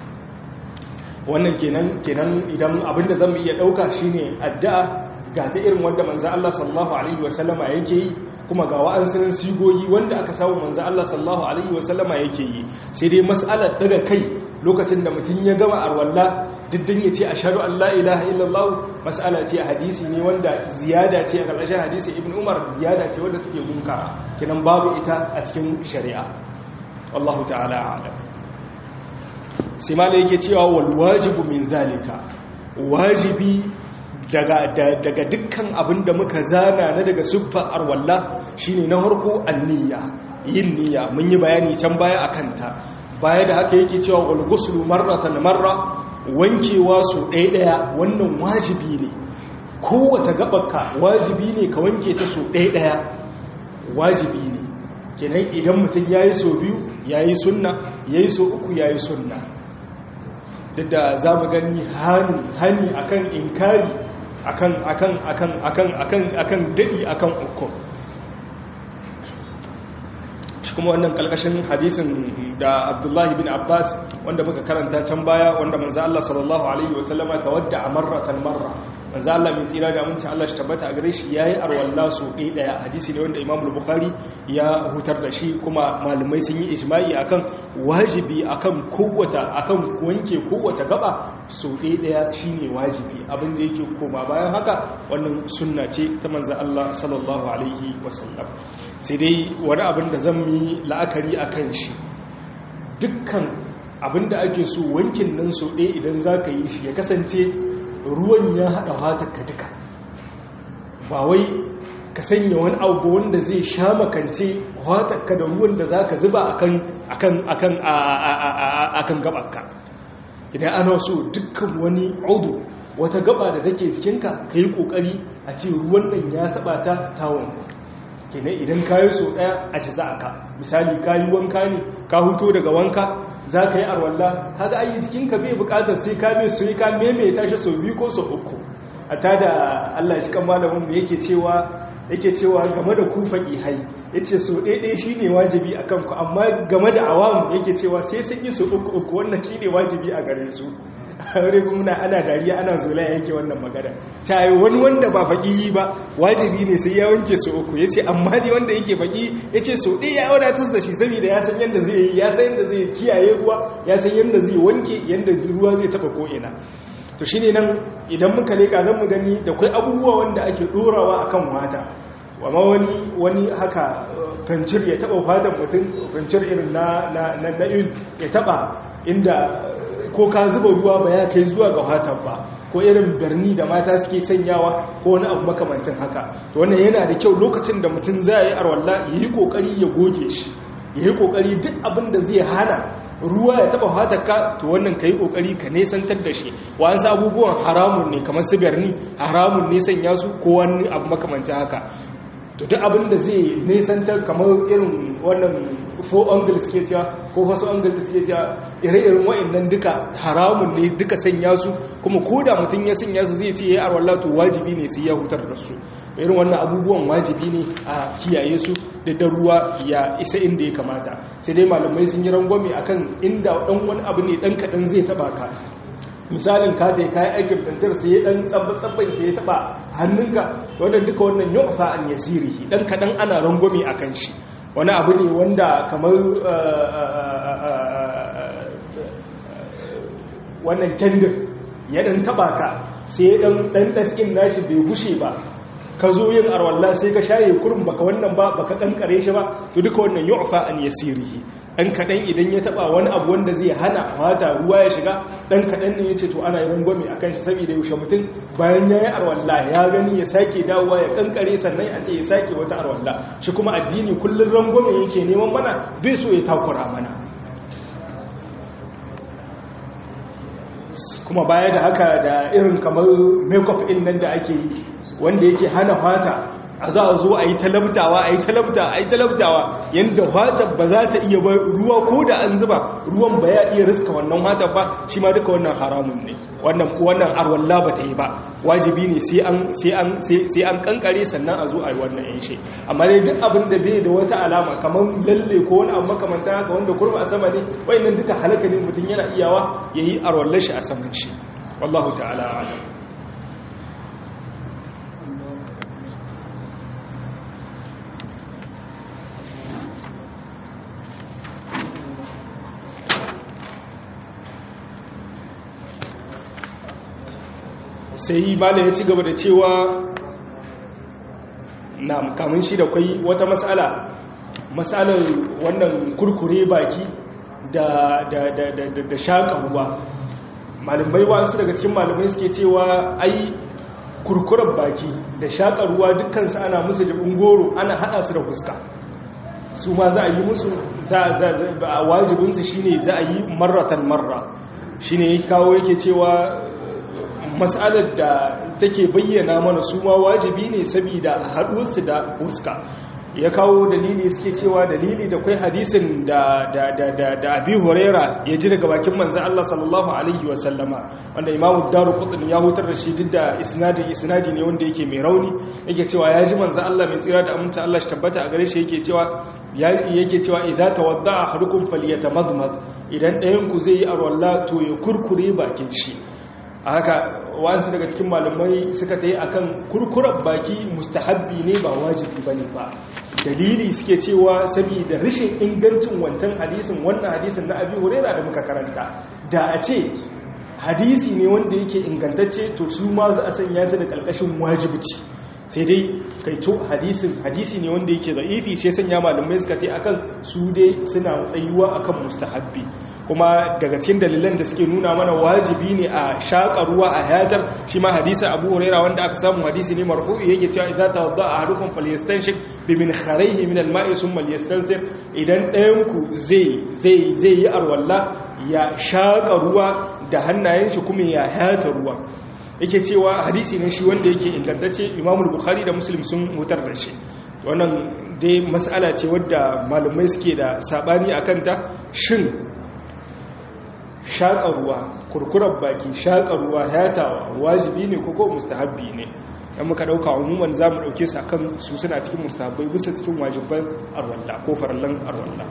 wannan kenan kenan idan abinda zan iya dauka shine addu'a ga ta irin wanda manza Allah sallallahu alaihi wasallama yake yi kuma ga wa'ansunan sigogi wanda aka samu manza Allah sallallahu alaihi wasallama yake yi sai dai mas'alar daga kai lokacin da mutum ya gama arwalla diddin ya ce a shaɗu Allah ilaha illallah mas'ala ce a hadisi ne wanda ziyada ce a ƙarƙashin hadisi ibn umar ziyada ce wanda take gunka kinan babu ita a cikin shari'a wallahu ta'ala alam sai ma yake cewa wal wajibu min zalika wajibi daga daga dukkan abin da muka zana na daga siffar arwalla shine na harko anniya yin niyya mun yi bayani can baya akan ta baya da haka yake cewa wal ghuslu marratan marra wankewa su ɗaya wannan wajibi ne kowata gabarka wajibi ne ka wanke ta su ɗaya wajibi ne kenan idan mutum ya yi so biyu ya yi sunna ya yi so uku ya yi sunna duk da za mu gani hani akan inkari akan akan akan akan akan akan daɗi akan uku shi kuma wannan kalkashin hadisin da abdullahi bin abbas wanda muka karanta can baya wanda manzo Allah sallallahu alaihi wasallama tawadda marratan marra manzo Allah mai tsira da aminci Allah shi tabbata a gare shi yayi arwalla su ɗaya daya hadisi ne wanda Imam Bukhari ya hutar da shi kuma malumai sun yi ijma'i akan wajibi akan kowata akan wanke kowata gaba su ɗaya daya shine wajibi abin da yake koma bayan haka wannan sunna ce ta manzo Allah sallallahu alaihi wasallam sai dai wani abin da zan yi la'akari akan shi dukkan abinda ake so wankin nan so ɗaya idan za ka yi shi ya kasance ruwan ya haɗa hatarka duka ba wai ka sanya wani abu wanda zai sha makance hatarka da ruwan da za ka zuba a kan gabanka idan ana so dukkan wani audu wata gaba da take jikinka ka yi ƙoƙari a ce ruwan nan ya taɓa ta tawon kenan idan ka yi so ɗaya a ci za ka misali ka yi wanka ne ka huto daga wanka za ka yi arwalla kaga ayi jikinka bai bukatar sai ka mai su yi ka maimaita shi sau biyu ko sau uku a ta da allah shi kan malamin mu yake cewa yake cewa game da ku faƙihai ya ce so ɗaiɗai shi ne wajibi a kanku amma game da awamu yake cewa sai sun yi so uku uku wannan shi ne wajibi a gare su wani kuma ana dariya ana zola yake wannan magana ta yi wani wanda ba faƙi ba wajibi ne sai ya wanke so uku ya ce amma ne wanda yake faƙi ya ce so ɗaya ya wadatar da shi saboda ya san yadda zai yi ya san yadda zai kiyaye ruwa ya san yadda zai wanke yadda ruwa zai taɓa ko'ina to shi ne nan idan muka leƙa zan mu gani da kwai abubuwa wanda ake ɗorawa a kan mata wama wani wani haka fancir ya taɓa fatan mutum fancir irin na na'il ya taɓa inda ko ka zuba ruwa ba ya kai zuwa ga fatan ba ko irin birni da mata suke sanyawa ko wani abu makamancin haka to wannan yana da kyau lokacin da mutum za yi arwalla ya yi kokari ya goge shi ya yi kokari duk abin da zai hana ruwa ya taba fatarka to wannan ka yi kokari ka nesantar da shi wa'ansu abubuwan haramun ne kamar su birni haramun ne sanya su ko wani abu makamancin haka to duk abin da zai nesantar kamar irin wannan fo angle suke cewa ko faso angle da suke cewa ire-iren wa'annan duka haramun ne duka sanya su kuma ko da mutum ya sanya su zai ce ya yi arwallah to wajibi ne sai ya hutar da su irin wannan abubuwan wajibi ne a kiyaye su da da ruwa ya isa inda ya kamata sai dai malamai sun yi rangwame akan inda dan wani abu ne dan kadan zai taba ka misalin ka ta yi kayan aikin fantar sai ya dan tsabba-tsabban sai ya taba hannunka wadda duka wannan yau fa an yasiri dan kadan ana rangwame akan shi wani abu ne wanda kamar wannan kendir ya dan taba ka sai ya dan dan daskin nashi bai gushe ba ka zo yin arwalla sai ka shaye kurum baka wannan ba baka kankare shi ba to duka wannan yu'fa an yasirihi dan kadan idan ya taba wani abu wanda zai hana fata ruwa ya shiga dan kadan ne yace to ana yin gwami akan shi saboda yaushe mutum bayan yayi arwalla ya gani ya sake dawowa ya kankare sannan a ce ya sake wata arwalla shi kuma addini kullun rangwame yake neman mana bai so ya takura mana kuma baya da haka da irin kamar makeup in nan da ake yi wanda yake hana fata a za a zo a yi talabtawa a yi talabta a yi talabtawa yadda fata ba za ta iya ba ruwa ko da an zuba ruwan ba ya iya riska wannan fata ba shi ma duka wannan haramun ne wannan wannan arwalla ba ta yi ba wajibi ne sai an sai an sai an kankare sannan a zo a yi wannan yan shi amma dai duk abin da bai da wata alama kamar lalle ko wani abu makamanta haka wanda kurba a sama ne wayannan duka halaka ne mutum yana iyawa yayi arwallar shi a saman shi wallahu ta'ala a'lam sai malam ya ci gaba da cewa na kamun shi da kwai wata matsala matsalar wannan kurkure baki da da da da da shaka ruwa malamai wasu daga cikin malamai suke cewa ai kurkuren baki da shaka ruwa dukkansu ana musu da goro ana hada su da fuska su ma za a yi musu za a wajibinsu shine za a yi marratan marra shine ya kawo yake cewa matsalar da take bayyana mana su ma wajibi ne saboda haɗuwarsu da fuska ya kawo dalili suke cewa dalili da kwai hadisin da da da da da abi huraira ya ji daga bakin manzon Allah sallallahu alaihi wa sallama wanda imamu daruqutni ya hutar da shi duk da isnadi isnadi ne wanda yake mai rauni yake cewa ya ji manzon Allah mai tsira da aminta Allah shi tabbata a gare shi yake cewa yake cewa idza tawadda'a ahadukum falyatamadmad idan ɗayan ku zai yi arwalla to ya kurkure bakin shi a haka wasu daga cikin malamai suka ta yi a kan kurkurar baki mustahabbi ne ba wajibi ba ne ba dalili suke cewa saboda rashin ingancin wancan hadisin wannan hadisin na abi hurera da muka karanta da a ce hadisi ne wanda yake ingantacce to su ma za a sanya su da ƙarƙashin wajibici sai dai kai to hadisin hadisi ne wanda yake za'ifi sai sanya malamai suka tai akan su dai suna tsayuwa akan mustahabbi kuma daga cikin dalilan da suke nuna mana wajibi ne a shaƙa ruwa a hayatar shi ma hadisi Abu Huraira wanda aka samu hadisi ne marfu'i yake cewa idza tawadda ahadukum falyastanshik bi min kharayhi min al-ma'i thumma liyastansir idan ɗayan ku zai zai zai yi arwalla ya shaƙa ruwa da hannayen shi kuma ya hayata ruwa yake cewa hadisi ne shi wanda yake ingantacce imamul bukhari da muslim sun hutar da shi wannan dai mas'ala ce wadda malamai suke da sabani a kanta shin shaƙa ruwa kurkurar baki shaƙa ruwa yatawa wajibi ne ko ko mustahabbi ne dan muka dauka umuman zamu dauke su akan su suna cikin mustahabbai bisa cikin wajiban arwalla ko farallan arwalla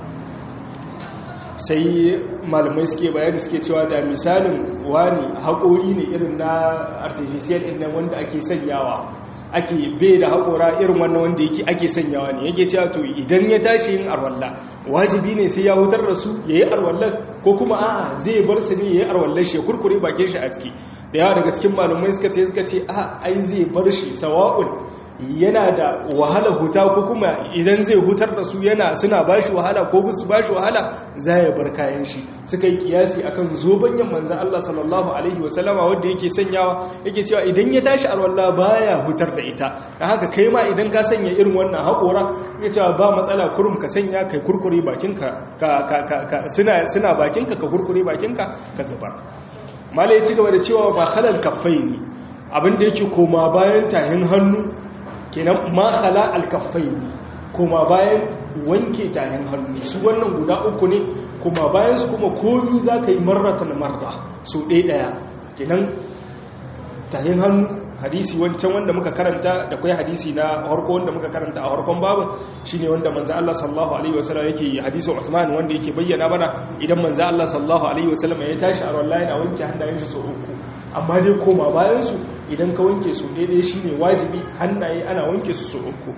sai malamai suke bayani suke cewa da misalin wani haƙori ne irin na artificial ɗin nan wanda ake sanyawa ake bai da haƙora irin wannan wanda yake ake sanyawa ne yake cewa to idan ya tashi yin arwalla wajibi ne sai ya hutar da su ya yi arwallar ko kuma a'a zai bar su ne ya yi arwallar shi ya kurkure bakin shi a ciki da yawa daga cikin malamai suka ce suka ce a ai zai bar shi sawa'un yana da wahala huta ko kuma idan zai hutar da su yana suna bashi wahala ko bisu bashi wahala za ya bar kayan shi suka yi kiyasi akan zobanyan manzan Allah sallallahu alaihi wasallama wanda yake sanyawa yake cewa idan ya tashi alwala baya hutar da ita da haka kai ma idan ka sanya irin wannan haƙora ya cewa ba matsala kurum ka sanya kai kurkure bakinka ka suna suna bakinka ka kurkure bakinka ka zubar mala ya ci gaba da cewa ba halal kaffai ne abinda yake koma bayan tahin hannu kenan makala alkafai kuma bayan wanke tahin hannu su wannan guda uku ne kuma bayan su kuma komi za ka yi marratan marra so ɗaya ɗaya kenan tahin hannu hadisi wancan wanda muka karanta da kwai hadisi na harko wanda muka karanta a harkon babu shine wanda manzo Allah sallallahu alaihi wasallam yake hadisin Usman wanda yake bayyana mana idan manzo Allah sallallahu alaihi wasallam ya tashi a wallahi yana wanke hannayen shi so uku amma dai koma bayan su idan ka wanke su daidai shine wajibi hannaye ana wanke su so uku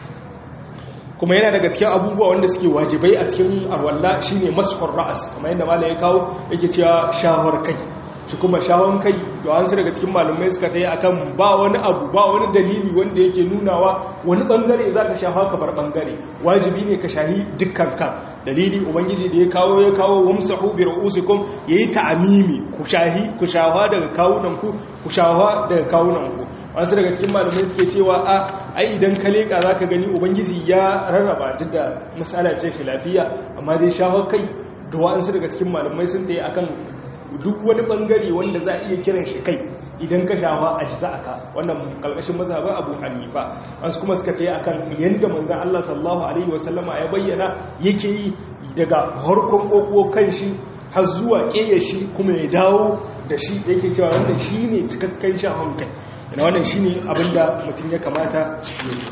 kuma yana daga cikin abubuwa wanda suke wajibai a cikin arwalla shine mashur ra'as kamar yadda malai ya kawo yake cewa shahar kai shi kuma shawon kai da wasu daga cikin malumai suka ta yi akan ba wani abu ba wani dalili wanda yake nunawa wani bangare za ka shafa ka bar bangare wajibi ne ka shahi dukkan kan dalili ubangiji da ya kawo ya kawo wamsahu bi ru'usikum yayi ta'amimi ku shahi ku shafa daga kawunan ku ku shafa daga kawunan ku wasu daga cikin malumai suke cewa a ai idan ka leka zaka gani ubangiji ya rarraba duk da misala ce lafiya amma dai shafa kai da wa'ansu daga cikin malumai sun ta yi akan duk wani bangare wanda za a iya kiran shi kai idan ka shafa a shi ka wannan kalkashin mazhabin abu hanifa wasu kuma suka tayi akan yanda manzon Allah sallallahu alaihi wasallama ya bayyana yake yi daga harkon kokko kan shi har zuwa keye shi kuma ya dawo da shi yake cewa wannan shine cikakken shafan kai wannan shine abinda mutum ya kamata ya yi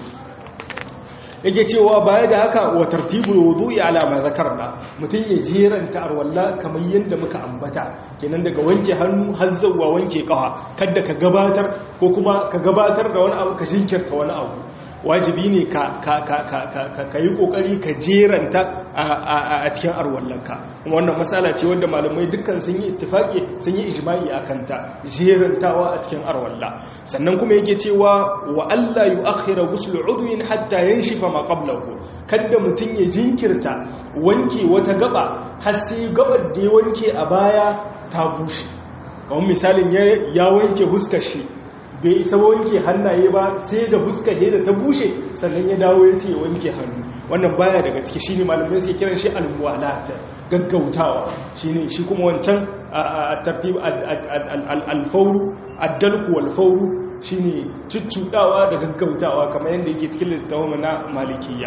yake cewa baya da haka wa tartibul wudu'i ala ma zakarna mutun ya jeranta arwalla kamar yanda muka ambata kenan daga wanke hannu har zuwa wanke kafa kada ka gabatar ko kuma ka gabatar da wani abu ka jinkirta wani abu wajibi ne ka ka ka ka ka yi kokari ka jeranta a cikin arwallanka kuma wannan matsala ce wanda malamai dukkan sun yi ittifaki sun yi ijma'i akan ta jerantawa a cikin arwalla sannan kuma yake cewa wa alla yu'akhkhira ghusl udwin hatta yanshifa ma qablahu kada mutun ya jinkirta wanke wata gaba har sai gabar da ya wanke a baya ta bushe kamar misalin ya wanke huskar shi bai isa wanke hannaye ba sai da huska da ta bushe sannan ya dawo ya ce ya wanke hannu wannan baya daga ciki shine malamai suke kiran shi al-muwalat gaggautawa shine shi kuma wancan tartib al-fawru ad-dalku wal-fawru shine ciccudawa da gaggautawa kamar yadda yake cikin littafin na malikiya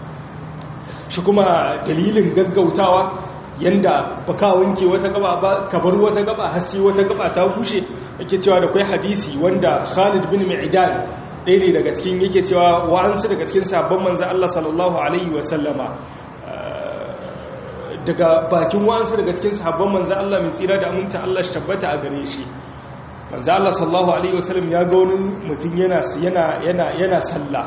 shi kuma dalilin gaggautawa yanda baka wanke wata gaba ba ka bar wata gaba har sai wata gaba ta bushe yake cewa da kai hadisi wanda Khalid bin Mi'dan ɗaya ne daga cikin yake cewa wa'ansu daga cikin sabon manzo Allah sallallahu alaihi wa sallama daga bakin wa'ansu daga cikin sabon manzo Allah mai tsira da aminta Allah shi tabbata a gare shi manzo Allah sallallahu alaihi wa sallam ya ga wani mutum yana yana yana yana sallah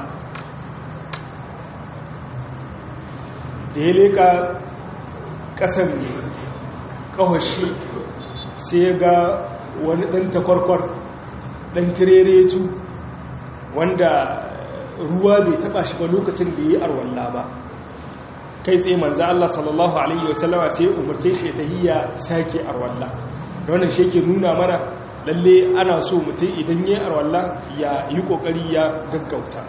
da ya leka kasan kawashi sai ga wani ɗan takwarkwar ɗan tireretu wanda ruwa bai taɓa shi ba lokacin da ya yi arwalla ba kai tsaye manza Allah sallallahu Alaihi wasallama sai umarce shi ta hiya sake arwalla da wannan shi ke nuna mana lalle ana so mutum idan ya yi arwalla ya yi ƙoƙari ya gaggauta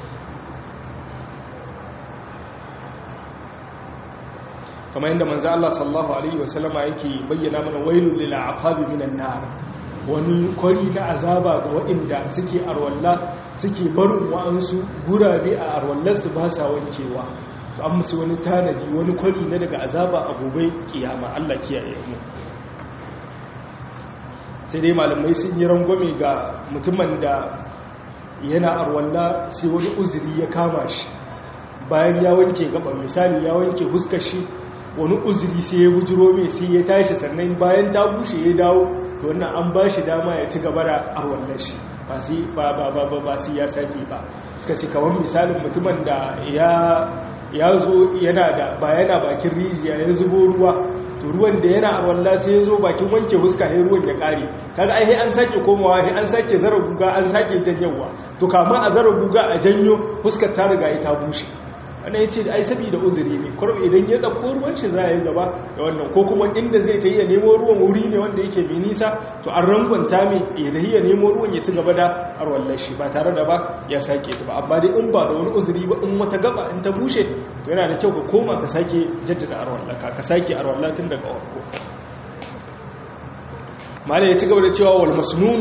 kamar yadda manzo Allah sallallahu alaihi wasallama yake bayyana mana wailul lil aqabi minan nar wani kwari na azaba ga waɗanda suke arwalla suke barin wa'ansu gurabe a arwallarsu ba sa wankewa to an musu wani tanadi wani kwari na daga azaba a gobe kiyama Allah kiyaye mu sai dai malamai sun yi rangwame ga mutumin da yana arwalla sai wani uzuri ya kama shi bayan ya wanke gaban misali ya wanke huskar shi wani uzuri sai ya bujiro mai sai ya tashi sannan bayan ta bushe ya dawo to wannan an ba shi dama ya ci gaba da arwallar shi ba sai ba ba ba ba sai ya sake ba suka ce kamar misalin mutumin da ya ya zo yana da ba yana bakin rijiya ya zubo ruwa to ruwan da yana arwalla sai ya zo bakin wanke huska sai ruwan ya kare kaga ai an sake komawa sai an sake zara guga an sake janyawa to kamar a zara guga a janyo huskar ta riga ita bushe wannan ya ce ai saboda uzuri ne kwarwa idan ya ɗauko ruwan shi za a yi gaba da wannan ko kuma inda zai ta yi ya nemo ruwan wuri ne wanda yake mai nisa to an rangwanta mai ya da ya nemo ruwan ya ci gaba da arwallar shi ba tare da ba ya sake ta ba amma dai in ba da wani uzuri ba in wata gaba in ta bushe to yana da kyau ka koma ka sake jaddada arwallaka ka sake arwallah tun daga warko malai ya ci gaba da cewa wal masnun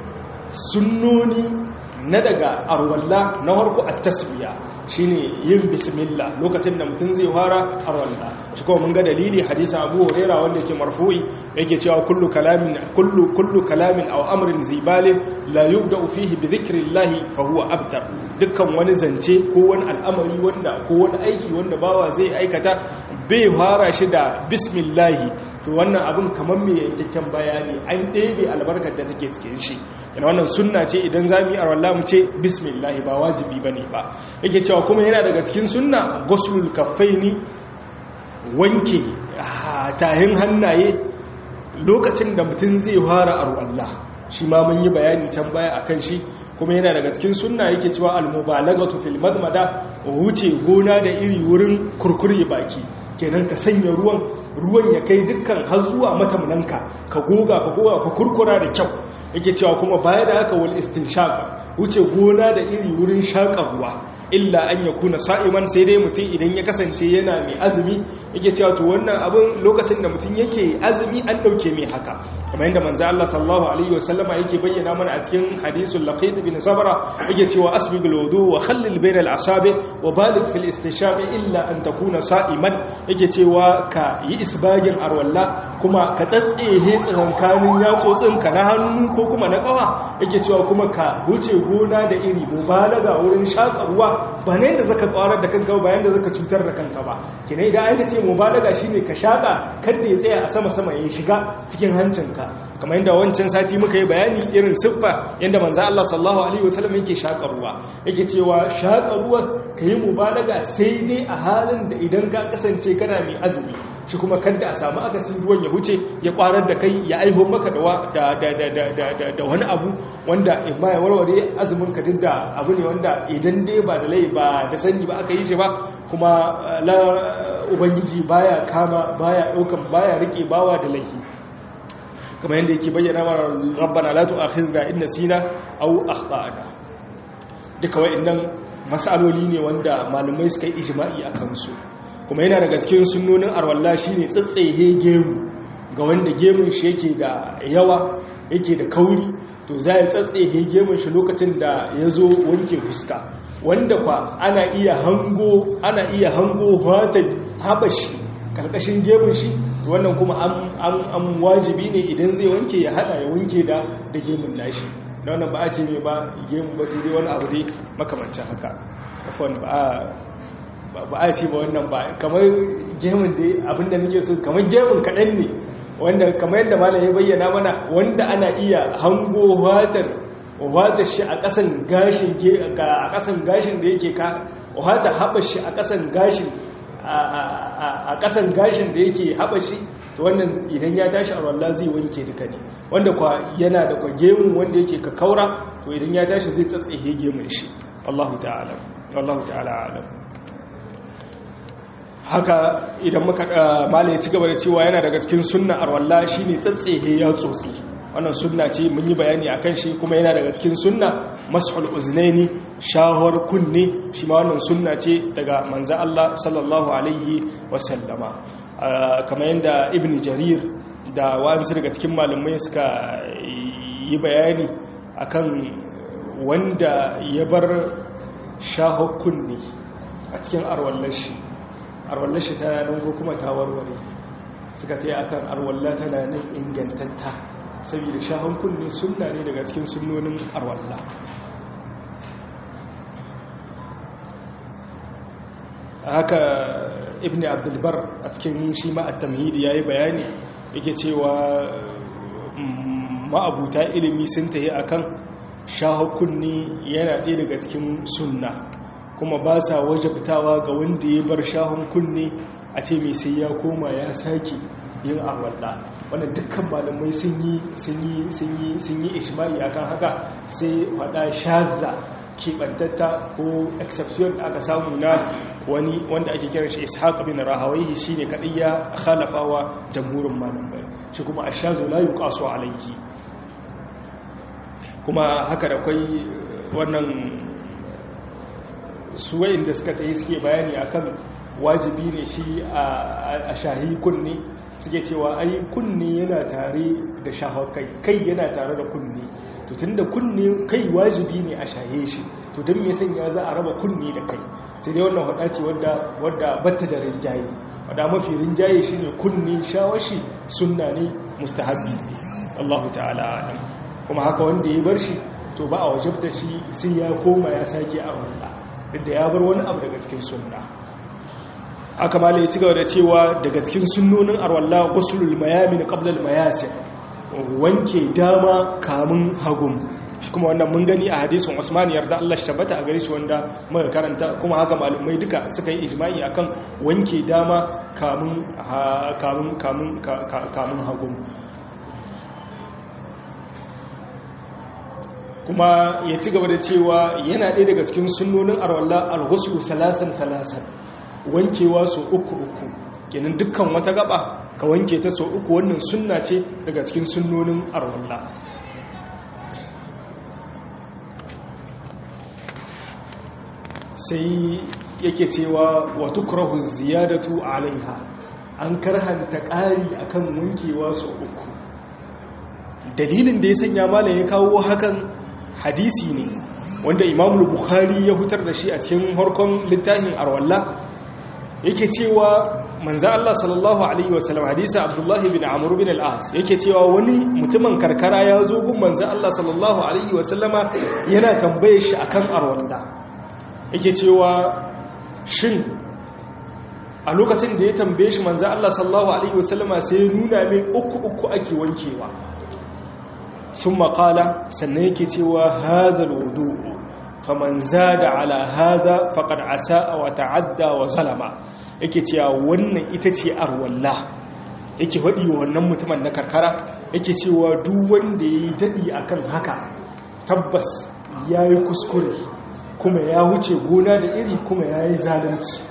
sunnoni na daga arwalla na harko a tasbiya shine yin bismillah lokacin da mutum zai fara arwalla shi kuma mun ga dalili hadisi Abu Huraira wanda yake marfu'i yake cewa kullu kalamin kullu kullu kalamin aw amrin zibalin la yubda'u fihi bi dhikrillahi fa huwa abtar dukkan wani zance ko wani al'amari wanda ko wani aiki wanda bawa zai aikata bai fara shi da bismillah to wannan abin kamar mai yankakken bayani an ɗebe albarkar da take cikin shi yana wannan sunna ce idan za mu yi arwalla mu ce bismillah ba wajibi ba ne ba yake cewa kuma yana daga cikin sunna gosulul kaffaini wanke tahin hannaye lokacin da mutum zai fara arwalla shi ma mun yi bayani can baya akan shi kuma yana daga cikin sunna yake cewa al-mubalagatu fil madmada wuce gona da iri wurin kurkure baki kenan ka sanya ruwan ruwan ya kai dukkan har zuwa matamunanka ka goga ka goga ka kurkura da kyau yake cewa kuma baya da haka wal istinshaq wuce gona da iri wurin shaka ruwa illa an ya kuna sa'iman sai dai mutum idan ya kasance yana mai azumi yake cewa to wannan abin lokacin da mutum yake azumi an dauke mai haka kamar yadda manzo Allah sallallahu alaihi wasallama yake bayyana mana a cikin hadisul laqit bin sabra yake cewa asbigul wudu wa khallil bainal asabi wa balig fil istinshaq illa an takuna sa'iman yake cewa ka yi isbagin arwalla kuma ka tsatsehe tsakankanin yatsotsinka na hannu ko kuma na kafa yake cewa kuma ka wuce gona da iri mubalaga wurin shaka ruwa ba ne da zaka kwarar da kanka ba yanda zaka cutar da kanka ba kina idan aka ce mubalaga shine ka shaka kada ya tsaya a sama sama ya shiga cikin hancinka kamar yadda wancan sati muka yi bayani irin siffa yadda manzo Allah sallallahu alaihi wasallam yake shaka ruwa yake cewa shaka ruwa kayi mubalaga sai dai a halin da idan ka kasance kana mai azumi shi kuma kada a samu akasin ruwan ya huce ya kwarar da kai ya aiho maka da wani abu wanda in ma ya warware azumin ka duk da abu ne wanda idan dai ba da lai ba da sani ba aka yi shi ba kuma la ubangiji baya kama baya daukan baya rike bawa da laifi kamar yadda yake bayyana mana rabbana la tu'akhizna in nasina aw akhtana duka wa'annan masaloli ne wanda malumai suka yi ijma'i akan su kuma yana daga cikin sunnonin arwalla shine tsatsehe gemu ga wanda gemun shi yake da yawa yake da kauri to za ya tsatsehe gemun shi lokacin da ya zo wanke fuska wanda kwa ana iya hango ana iya hango hatan habashi karkashin gemun shi to wannan kuma an wajibi ne idan zai wanke ya hada ya wanke da da gemun nashi da wannan ba a ce mai ba gemu ba sai dai wani abu dai makamancin haka afon ba ba a ce ba wannan ba kamar gemun dai abinda nake so kamar gemun kaɗan ne wanda kamar yadda malam ya bayyana mana wanda ana iya hango watar watar shi a ƙasan gashin a ƙasan gashin da yake ka wata haɓa shi a ƙasan gashin a ƙasan gashin da yake haɓa shi to wannan idan ya tashi a wallah zai wanke duka ne wanda kwa yana da kwa gemun wanda yake ka kaura to idan ya tashi zai tsatsehe gemun shi Allahu ta'ala Allahu ta'ala alam haka idan muka mala ya ci gaba da cewa yana daga cikin sunna arwalla shine tsatsehe ya tsotsi wannan sunna ce mun yi bayani akan shi kuma yana daga cikin sunna mashul uznaini shahar kunne shi ma wannan sunna ce daga manzo Allah sallallahu alaihi wasallama kamar yadda ibn jarir da wasu daga cikin malamai suka yi bayani akan wanda ya bar shahar kunne a cikin arwallar shi arwallar shi tana nan ko kuma ta warware suka ta yi akan arwallar tana nan ingantatta saboda shahon kunne sunna ne daga cikin sunnonin arwalla haka ibn abdulbar a cikin shi ma'attamhidi ya yi bayani yake cewa ma'abuta ilimi sun tahi akan shahon kunne yana ɗaya daga cikin sunna kuma ba sa wajabtawa ga wanda ya bar shahon kunne a ce mai sai ya koma ya sake yin arwalla wannan dukkan malamai sun yi sun yi sun yi sun yi ishma'i akan haka sai faɗa shaza keɓantatta ko exception da aka samu na wani wanda ake kiran shi ishaq bin rahawaihi shine kadai ya khalafawa jamhurin malamai shi kuma ashazu la yuqasu alayhi kuma haka da kai wannan su wayanda suka tayi suke bayani akan wajibi ne shi a shahi kunne suke cewa ai kunne yana tare da shahar kai kai yana tare da kunne to tunda kunne kai wajibi ne a shahe shi to don me sanya za a raba kunne da kai sai dai wannan hada ce wadda wadda batta da rinjaye wadda mafi rinjaye shine kunne shawashi sunna ne mustahabbi Allahu ta'ala alam kuma haka wanda ya bar shi to ba a wajabta shi sai ya koma ya sake a wanda duk da ya bar wani abu daga cikin sunna aka mala ya ci gaba da cewa daga cikin sunnonin arwalla gusulul mayamin qabla al-mayasir wanke dama kamun hagum shi kuma wannan mun gani a hadisin Usman yarda Allah shi tabbata a gare shi wanda muka karanta kuma haka malumai duka suka yi ijma'i akan wanke dama kamun kamun kamun kamun hagum kuma ya ci gaba da cewa yana ɗaya daga cikin sunnonin arwalla al-ghusl salasan salasan wankewa so uku uku kenan dukkan wata gaba ka wanke ta so uku wannan sunna ce daga cikin sunnonin arwalla sai yake cewa wa tukrahu ziyadatu alaiha an karhanta ƙari akan wankewa so uku dalilin da ya sanya malam ya kawo hakan hadisi ne wanda imamul bukhari ya hutar da shi a cikin harkon littafin arwalla yake cewa manzo Allah sallallahu alaihi wasallam hadisi Abdullah bin Amr bin al-As yake cewa wani mutumin karkara ya zo gun manzo Allah sallallahu alaihi wasallama yana tambaye shi akan arwanda yake cewa shin a lokacin da ya tambaye shi manzo Allah sallallahu alaihi wasallama sai ya nuna mai uku uku ake wankewa sun makala sannan yake cewa hazal wudu faman zada ala haza faqad asaa wa ta'adda wa zalama yake cewa wannan ita ce arwalla yake faɗi wa wannan mutumin na karkara yake cewa duk wanda ya yi daɗi akan haka tabbas ya yi kuskure kuma ya wuce gona da iri kuma ya yi zalunci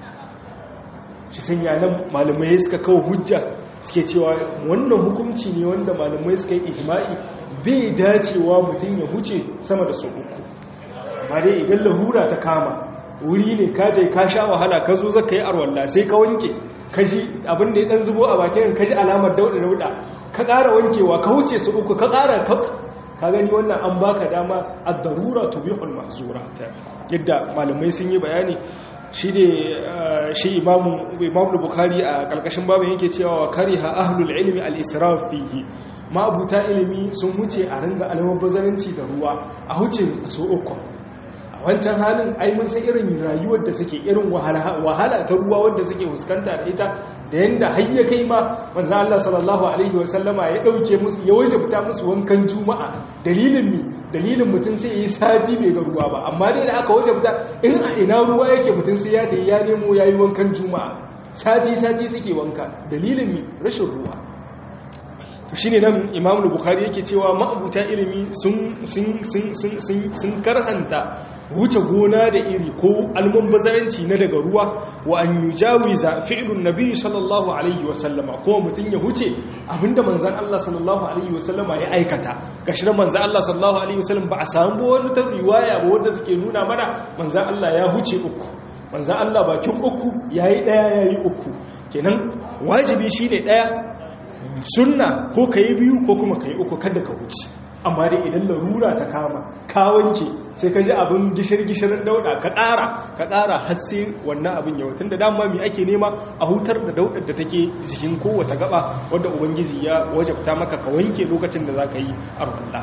shi sanya nan malamai suka kawo hujja suke cewa wannan hukunci ne wanda malamai suka yi ijma'i bai dacewa mutum ya huce sama da su uku amma dai idan lahura ta kama wuri ne ka je ka sha wahala ka zo zaka yi arwalla sai ka wanke ka ji abin da ya dan zubo a bakin ka ji alamar dauda dauda ka ƙara wankewa ka wuce su uku ka ƙara ka ka gani wannan an baka dama ad-darura tubihul mahzura yadda malamai sun yi bayani shi ne shi imamu imamu bukhari a kalkashin babu yake cewa wa kariha ahlul ilmi al-israf fihi ma'abuta ilimi sun wuce a ringa almubazzaranci da ruwa a huce su uku a wancan halin ai mun san irin rayuwar da suke irin wahala ta ruwa wanda suke fuskanta da ita da yanda har ya kai ma manzo Allah sallallahu alaihi wasallama ya dauke musu ya wajabta musu wankan juma'a dalilin mi dalilin mutum sai yi sati bai ga ruwa ba amma dai da aka wajabta in a ina ruwa yake mutum sai ya tayi ya nemo yayi wankan juma'a sati sati suke wanka dalilin mi rashin ruwa to shine nan Imam Bukhari yake cewa ma'abuta ilimi sun sun sun sun sun karhanta wuce gona da iri ko almubazzaranci na daga ruwa wa an yujawiza fi'lun nabiy sallallahu alaihi wasallama ko mutun ya huce abinda manzon Allah sallallahu alaihi wasallama ya aikata gashi nan manzon Allah sallallahu alaihi wasallam ba a samu wani ta riwaya ba wanda take nuna mana manzon Allah ya huce uku manzon Allah bakin uku yayi daya yayi uku kenan wajibi shine daya sunna ko ka yi biyu ko kuma ka yi uku kada ka wuce amma dai idan larura ta kama ka wanke sai ka ji abin gishir-gishirin dauda ka ƙara ka ƙara har sai wannan abin yau tun da dama mai ake nema a hutar da daudar da take jikin kowace gaba wadda ubangiji ya wajabta maka ka wanke lokacin da za ka yi arwalla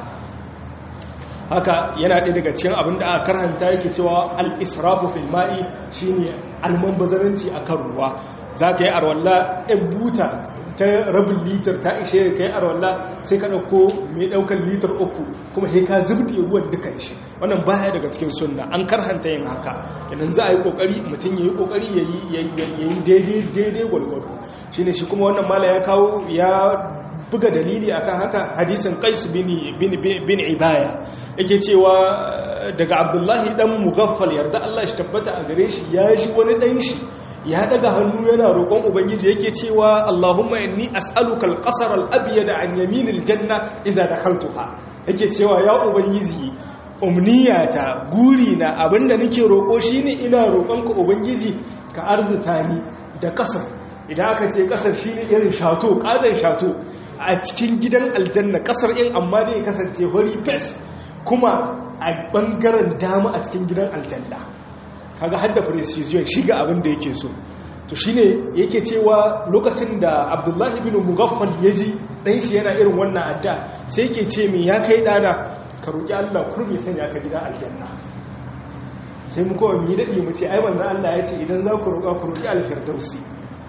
haka yana ɗaya daga cikin abin da aka karhanta yake cewa al-israfu fil ma'i shine almanbazaranci akan ruwa za ka yi arwalla ɗan buta ta rabin litar ta ishe ka yi arwalla sai ka ɗauko mai ɗaukar litar uku kuma sai ka zubɗe ruwan duka shi wannan baya daga cikin sunna an karhanta yin haka idan za a yi ƙoƙari mutum ya yi ƙoƙari ya yi daidai gwalgwado shi ne shi kuma wannan mala ya kawo ya buga dalili akan haka hadisin qais bin bin ibaya yake cewa daga abdullahi dan mugaffal yarda Allah shi tabbata a gare shi ya shi wani dan shi ya daga hannu yana roƙon ubangiji yake cewa Allahumma inni as'aluka al-qasr al-abyad an yaminil janna idza dakhaltuha yake cewa ya ubangiji umniyata gurina abinda nake roƙo shine ina roƙonka ubangiji ka arzuta ni da kasar idan aka ce kasar shine irin shato kazan shato a cikin gidan aljanna kasar in amma dai kasance hori fes kuma a bangaren dama a cikin gidan aljanna kaga hadda precision shiga abin da yake so to shine yake cewa lokacin da Abdullahi bin Mughaffal yaji dan shi yana irin wannan adda sai yake ce min ya kai dana ka roki Allah kurmi sanya ka gidan aljanna sai mu kowa mi dadi mu ce ai manzo Allah ya ce idan za ku roƙa ku roki al-firdausi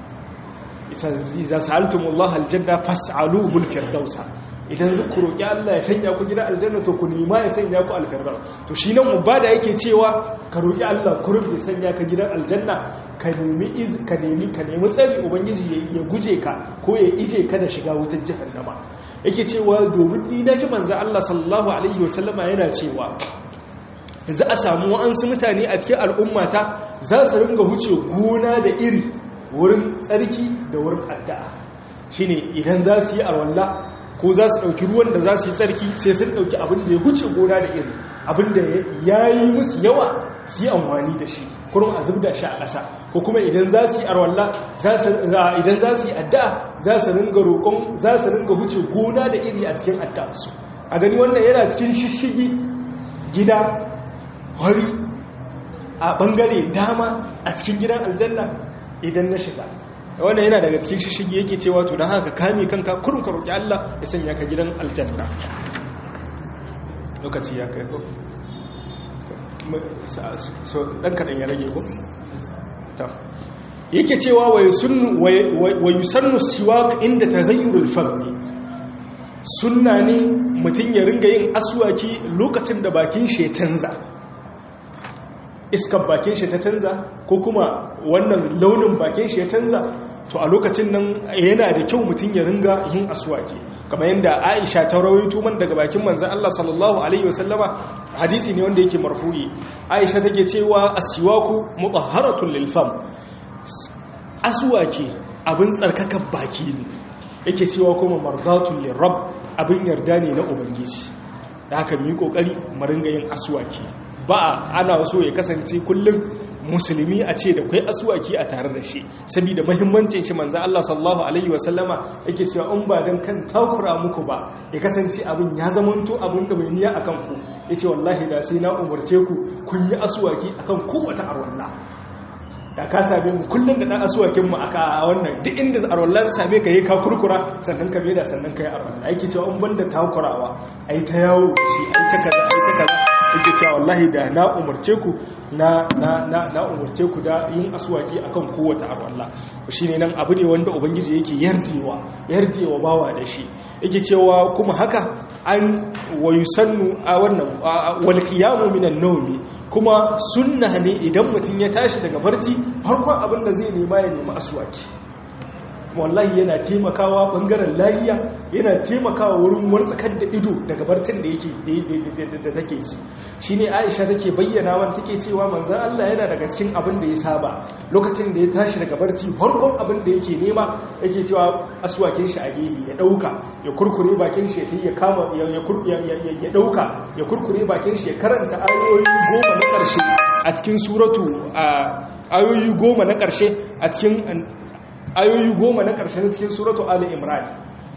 idza sa'altumullaha aljanna fas'aluhu al-firdausa idan ku roƙi Allah ya sanya ku gida aljanna to ku nema ya sanya ku alfirdaus to shi nan ubada yake cewa ka roƙi Allah ku rufe sanya ka gidan aljanna ka nemi iz ka nemi ka nemi tsari ubangiji ya guje ka ko ya ije ka da shiga wutar jahannama yake cewa domin ni da ji manzo Allah sallallahu alaihi wasallama yana cewa za a samu wa'ansu mutane a cikin al'ummata za su ringa huce gona da iri wurin tsarki da wurin addu'a shine idan za su yi arwalla ko za su ɗauki ruwan da za su yi tsarki sai sun ɗauki abin da ya huce gona da iri abin da ya yi musu yawa su yi amfani da shi kurum a zubda shi a ƙasa ko kuma idan za su yi arwalla idan za su yi addu'a za su ringa roƙon za su ringa huce gona da iri a cikin addu'arsu a gani wannan yana cikin shishigi gida hari a ɓangare dama a cikin gidan aljanna idan na shiga wannan yana daga cikin shishigi yake cewa to don haka kame kanka kurin ka roƙi Allah ya sanya ka gidan aljanna lokaci ya kai ko so dan kaɗan ya rage ko ta yake cewa wa yusannu siwak inda taghayyurul fami sunna ne mutum ya ringa yin aswaki lokacin da bakin shi ya canza iskar bakin shi ta canza ko kuma wannan launin bakin shi ya canza to a lokacin nan yana da kyau mutum ya ringa yin aswaki kamar yadda Aisha ta rawaito man daga bakin manzon Allah sallallahu alaihi wasallama hadisi ne wanda yake marfu'i Aisha take cewa aswaku mutahharatun lil fam aswaki abin tsarkakan baki ne yake cewa kuma mardatun lir rabb abin yarda ne na ubangiji da haka mu yi kokari mu ringa yin aswaki ba ana so ya kasance kullum musulmi a ce da kwai asuwaki a tare da shi saboda mahimmancin shi manzo Allah sallallahu alaihi wasallama yake cewa in ba dan kan takura muku ba ya kasance abin ya zamanto abin da bai niyya akan ku yace wallahi da sai na umarce ku kun yi asuwaki akan kowace arwalla da ka same mu kullum da dan asuwakin mu aka wannan duk inda arwallan same ka yi ka kurkura sannan ka da sannan ka yi arwalla yake cewa in banda takurawa ai ta yawo shi ai ta kaza ai ta kaza yake cewa wallahi da na umarce ku na na na na umarce ku da yin aswaki akan kowace arwalla shine nan abu ne wanda ubangiji yake yardewa yardewa bawa da shi yake cewa kuma haka an wayusannu a wannan wal qiyamu minan nawmi kuma sunna ne idan mutum ya tashi daga barci farkon abin da zai nema ya nemi aswaki wallahi yana taimakawa bangaren layiya yana taimakawa wurin wartsakar da ido daga barcin da yake da take ci shine Aisha take bayyana man take cewa manzon Allah yana daga cikin abin da ya saba lokacin da ya tashi daga barci farkon abin da yake nema yake cewa aswakin shi a gehe ya dauka ya kurkure bakin shi ya kama ya ya dauka ya kurkure bakin shi ya karanta ayoyi goma na karshe a cikin suratu ayoyi goma na karshe a cikin ayoyi goma na ƙarshen cikin suratu Ali Imran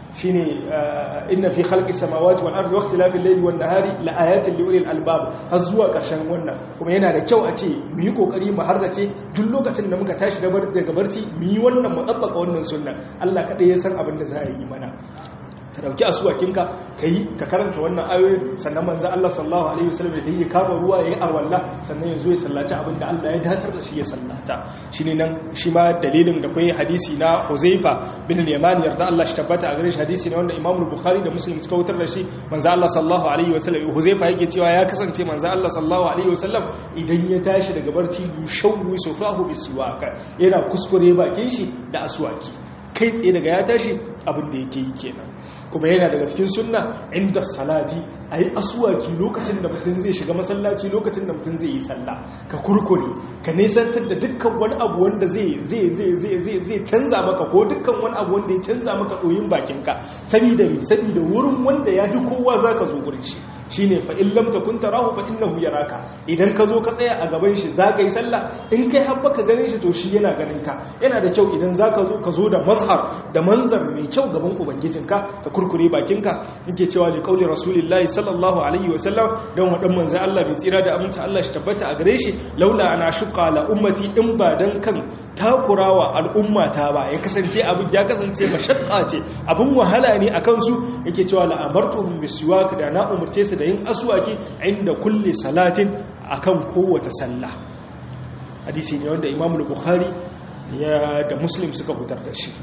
shine inna fi khalqi samawati wal ardi waqtilafil layli wan nahari la ayatin li ulil albab har zuwa karshen wannan kuma yana da kyau a ce mu yi kokari mu harrace duk lokacin da muka tashi daga barci mu yi wannan mu tabbaka wannan sunna Allah kadai ya san abin da za a yi mana ka dauki asuwakinka ka yi ka karanta wannan ayoyi sannan manzo Allah sallallahu alaihi wasallam da yake kama ruwa yayi arwalla sannan yazo ya sallaci abinda Allah ya datar da shi ya sallata shine nan shi ma dalilin da kai hadisi na Huzaifa bin al-Yaman yarda Allah shi tabbata a gare shi hadisi ne wanda Imam Bukhari da Muslim suka wutar da shi manzo Allah sallallahu alaihi wasallam Huzaifa yake cewa ya kasance manzo Allah sallallahu alaihi wasallam idan ya tashi daga barci yushawwi sufahu bisuwaka yana kuskure bakin shi da aswaki kai tsaye daga ya tashi abin da yake yi kenan kuma yana daga cikin sunna inda salati a yi asuwaki lokacin da mutum zai shiga masallaci lokacin da mutum zai yi sallah ka kurkure ka nesantar da dukkan wani abu wanda zai canza maka ko dukkan wani abu wanda ya canza maka ɗoyin bakinka sabida mai sabida wurin wanda ya fi kowa za ka zo gurin shi shi ne fa'in lamta kun tarahu fa'in na huyaraka idan ka zo ka tsaya a gaban shi za ka yi sallah in kai haɓa ka ganin shi to shi yana ganin ka yana da kyau idan za ka zo ka zo da mazhar da manzar mai kyau gaban ubangijinka ka kurkure bakinka yake cewa li qauli rasulillahi sallallahu alaihi wa sallam dan wadan manzon Allah bai tsira da aminci Allah shi tabbata a gare shi laula ana shuqa la ummati in ba dan kan takurawa al'ummata ba ya kasance abin ya kasance mashaqqa ce abin wahala ne akan su yake cewa la amartuhum bisiwak da na umurce su da yin aswaki inda kulli salatin akan kowace sallah hadisi ne wanda Imam Bukhari ya da Muslim suka hutar da shi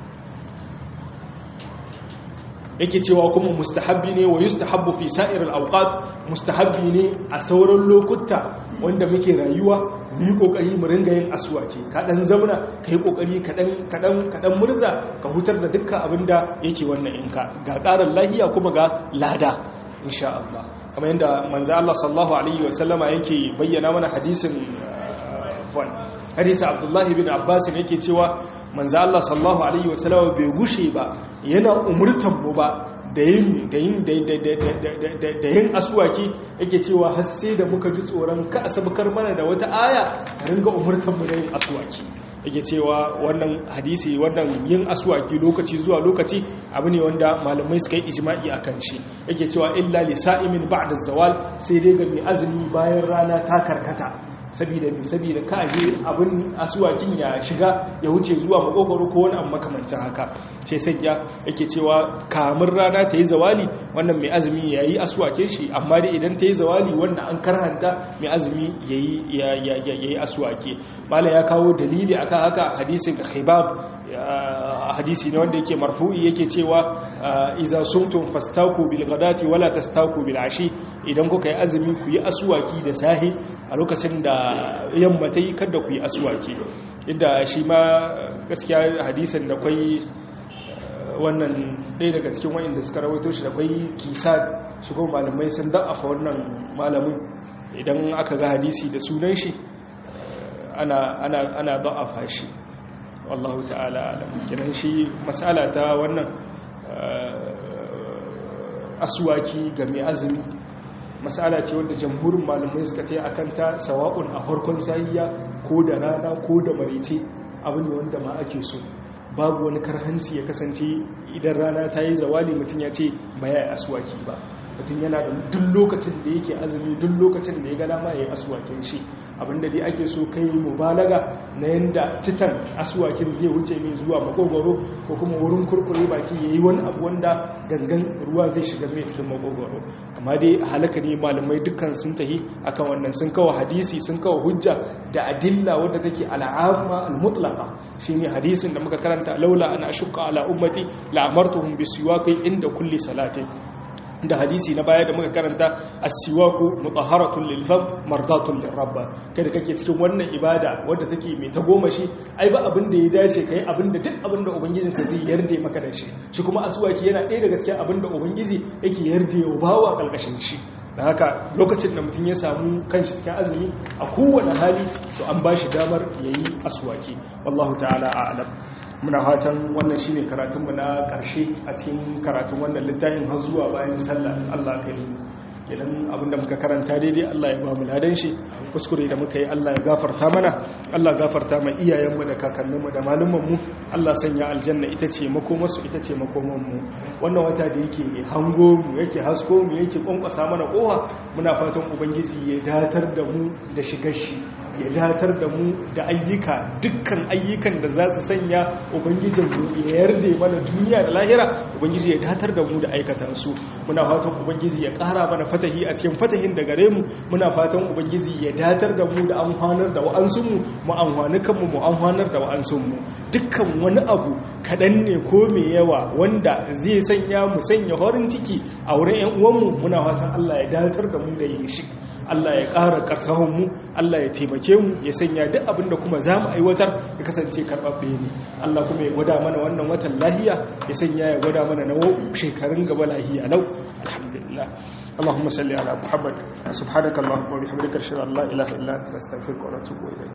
yake cewa kuma mustahabbi ne wa yustahabbu fi sa'ir al-awqat mustahabbi ne a sauran lokuta wanda muke rayuwa mu yi kokari mu ringa yin aswaki ka dan zamna ka yi kokari ka dan ka dan ka dan murza ka hutar da dukkan abinda yake wannan inka ga karar lahiya kuma ga lada insha Allah kamar yadda manzo Allah sallallahu alaihi wa sallama yake bayyana mana hadisin fon hadisi Abdullahi bin Abbas yake cewa manzo Allah sallallahu alaihi wa sallama bai gushe ba yana umurtan mu ba da yin da yin da yin aswaki yake cewa har sai da muka ji tsoron ka asabkar mana da wata aya ta ringa umurtan mu da yin aswaki yake cewa wannan hadisi wannan yin aswaki lokaci zuwa lokaci abu ne wanda malamai suka yi ijma'i akan shi yake cewa illa li sa'imin ba'da zawal sai dai ga mai azumi bayan rana ta karkata saboda mai saboda ka aje abin asuwakin ya shiga ya wuce zuwa makogoro ko wani abu makamancin haka sai sanya yake cewa kamun rana ta yi zawali wannan mai azumi ya yi asuwakin shi amma dai idan ta yi zawali wanda an karhanta mai azumi ya yi asuwake mala ya kawo dalili akan haka hadisin khibab hadisi ne wanda yake marfu'i yake cewa iza sumtum fastaku bil ghadati wala tastaku bil ashi idan kuka yi azumi ku yi asuwaki da sahi a lokacin da yamma ta yi kada ku yi asuwaki inda shi ma gaskiya hadisin da kwai wannan ɗaya daga cikin wa'inda suka rawaito shi da kwai kisa shigo malamai sun da'afa wannan malamin idan aka ga hadisi da sunan shi ana da'afa shi wallahu ta'ala alam kiran shi matsala ta wannan asuwaki ga mai azumi matsala ce wanda jamhurin malamai suka ce a kanta sawa'un a harkon sahiya ko da rana ko da marice abu ne wanda ma ake so babu wani karhanci ya kasance idan rana ta yi zawali mutum ya ce ba ya yi asuwaki ba mutum yana da duk lokacin da yake azumi duk lokacin da ya gana ma ya yi asuwakin shi abinda dai ake so kai mubalaga na yanda titan asuwakin zai wuce mai zuwa makogoro ko kuma wurin kurkure baki ya yi wani abu wanda gangan ruwa zai shiga mai cikin makogoro amma dai halaka ne malamai dukkan sun tahi akan wannan sun kawo hadisi sun kawo hujja da adilla wadda take al'amma al-mutlaqa shine hadisin da muka karanta laula ana ashqa ala ummati la amartuhum bisiwaqi inda kulli salatin da hadisi na baya da muka karanta as-siwaku mutahharatun lil fam mardatun lir rabb kada kake cikin wannan ibada wanda take mai ta goma shi ai ba abin da ya dace kai abin da duk abin da ubangijin ka zai yarda maka da shi shi kuma aswaki yana ɗaya daga cikin abin da ubangiji yake yarda ya bawa kalkashin shi da haka lokacin da mutum ya samu kanshi cikin azumi a kowane hali to an ba shi damar yayi aswaki wallahu ta'ala a'lam muna fatan wannan shine karatunmu na ƙarshe a cikin karatun wannan littafin har zuwa bayan sallah Allah kai kenan abinda muka karanta daidai Allah ya ba mu ladan shi kuskure da muka yi Allah ya gafarta mana Allah gafarta ma iyayenmu da kakanninmu da malumanmu Allah sanya aljanna ita ce makomarsu ita ce makomanmu wannan wata da yake hango mu yake hasko mu yake kwankwasa mana kowa muna fatan ubangiji ya datar da mu da shigar shi ya datar da mu da ayyuka dukkan ayyukan da za su sanya ubangijinmu ya yarda mana duniya da lahira ubangiji ya datar da mu da aikata su muna fatan ubangiji ya kara mana fatahi a cikin fatahin da gare mu muna fatan ubangiji ya datar da mu da amfanar da wa'ansunmu mu amfani kanmu mu amfanar da wa'ansunmu dukkan wani abu kaɗan ne ko mai yawa wanda zai sanya mu sanya horin ciki a wurin 'yan uwanmu muna fatan Allah ya datar da mu da yin shi Allah ya ƙara ƙarfahun mu Allah ya taimake mu ya sanya duk abinda kuma za mu aiwatar ya kasance karɓaɓɓe ne Allah kuma ya gwada mana wannan watan lahiya ya sanya ya gwada mana na shekarun gaba lahiya nau alhamdulillah اللهم صل على محمد سبحانك اللهم وبحمدك اشهد ان لا اله الا انت نستغفرك ونتوب اليك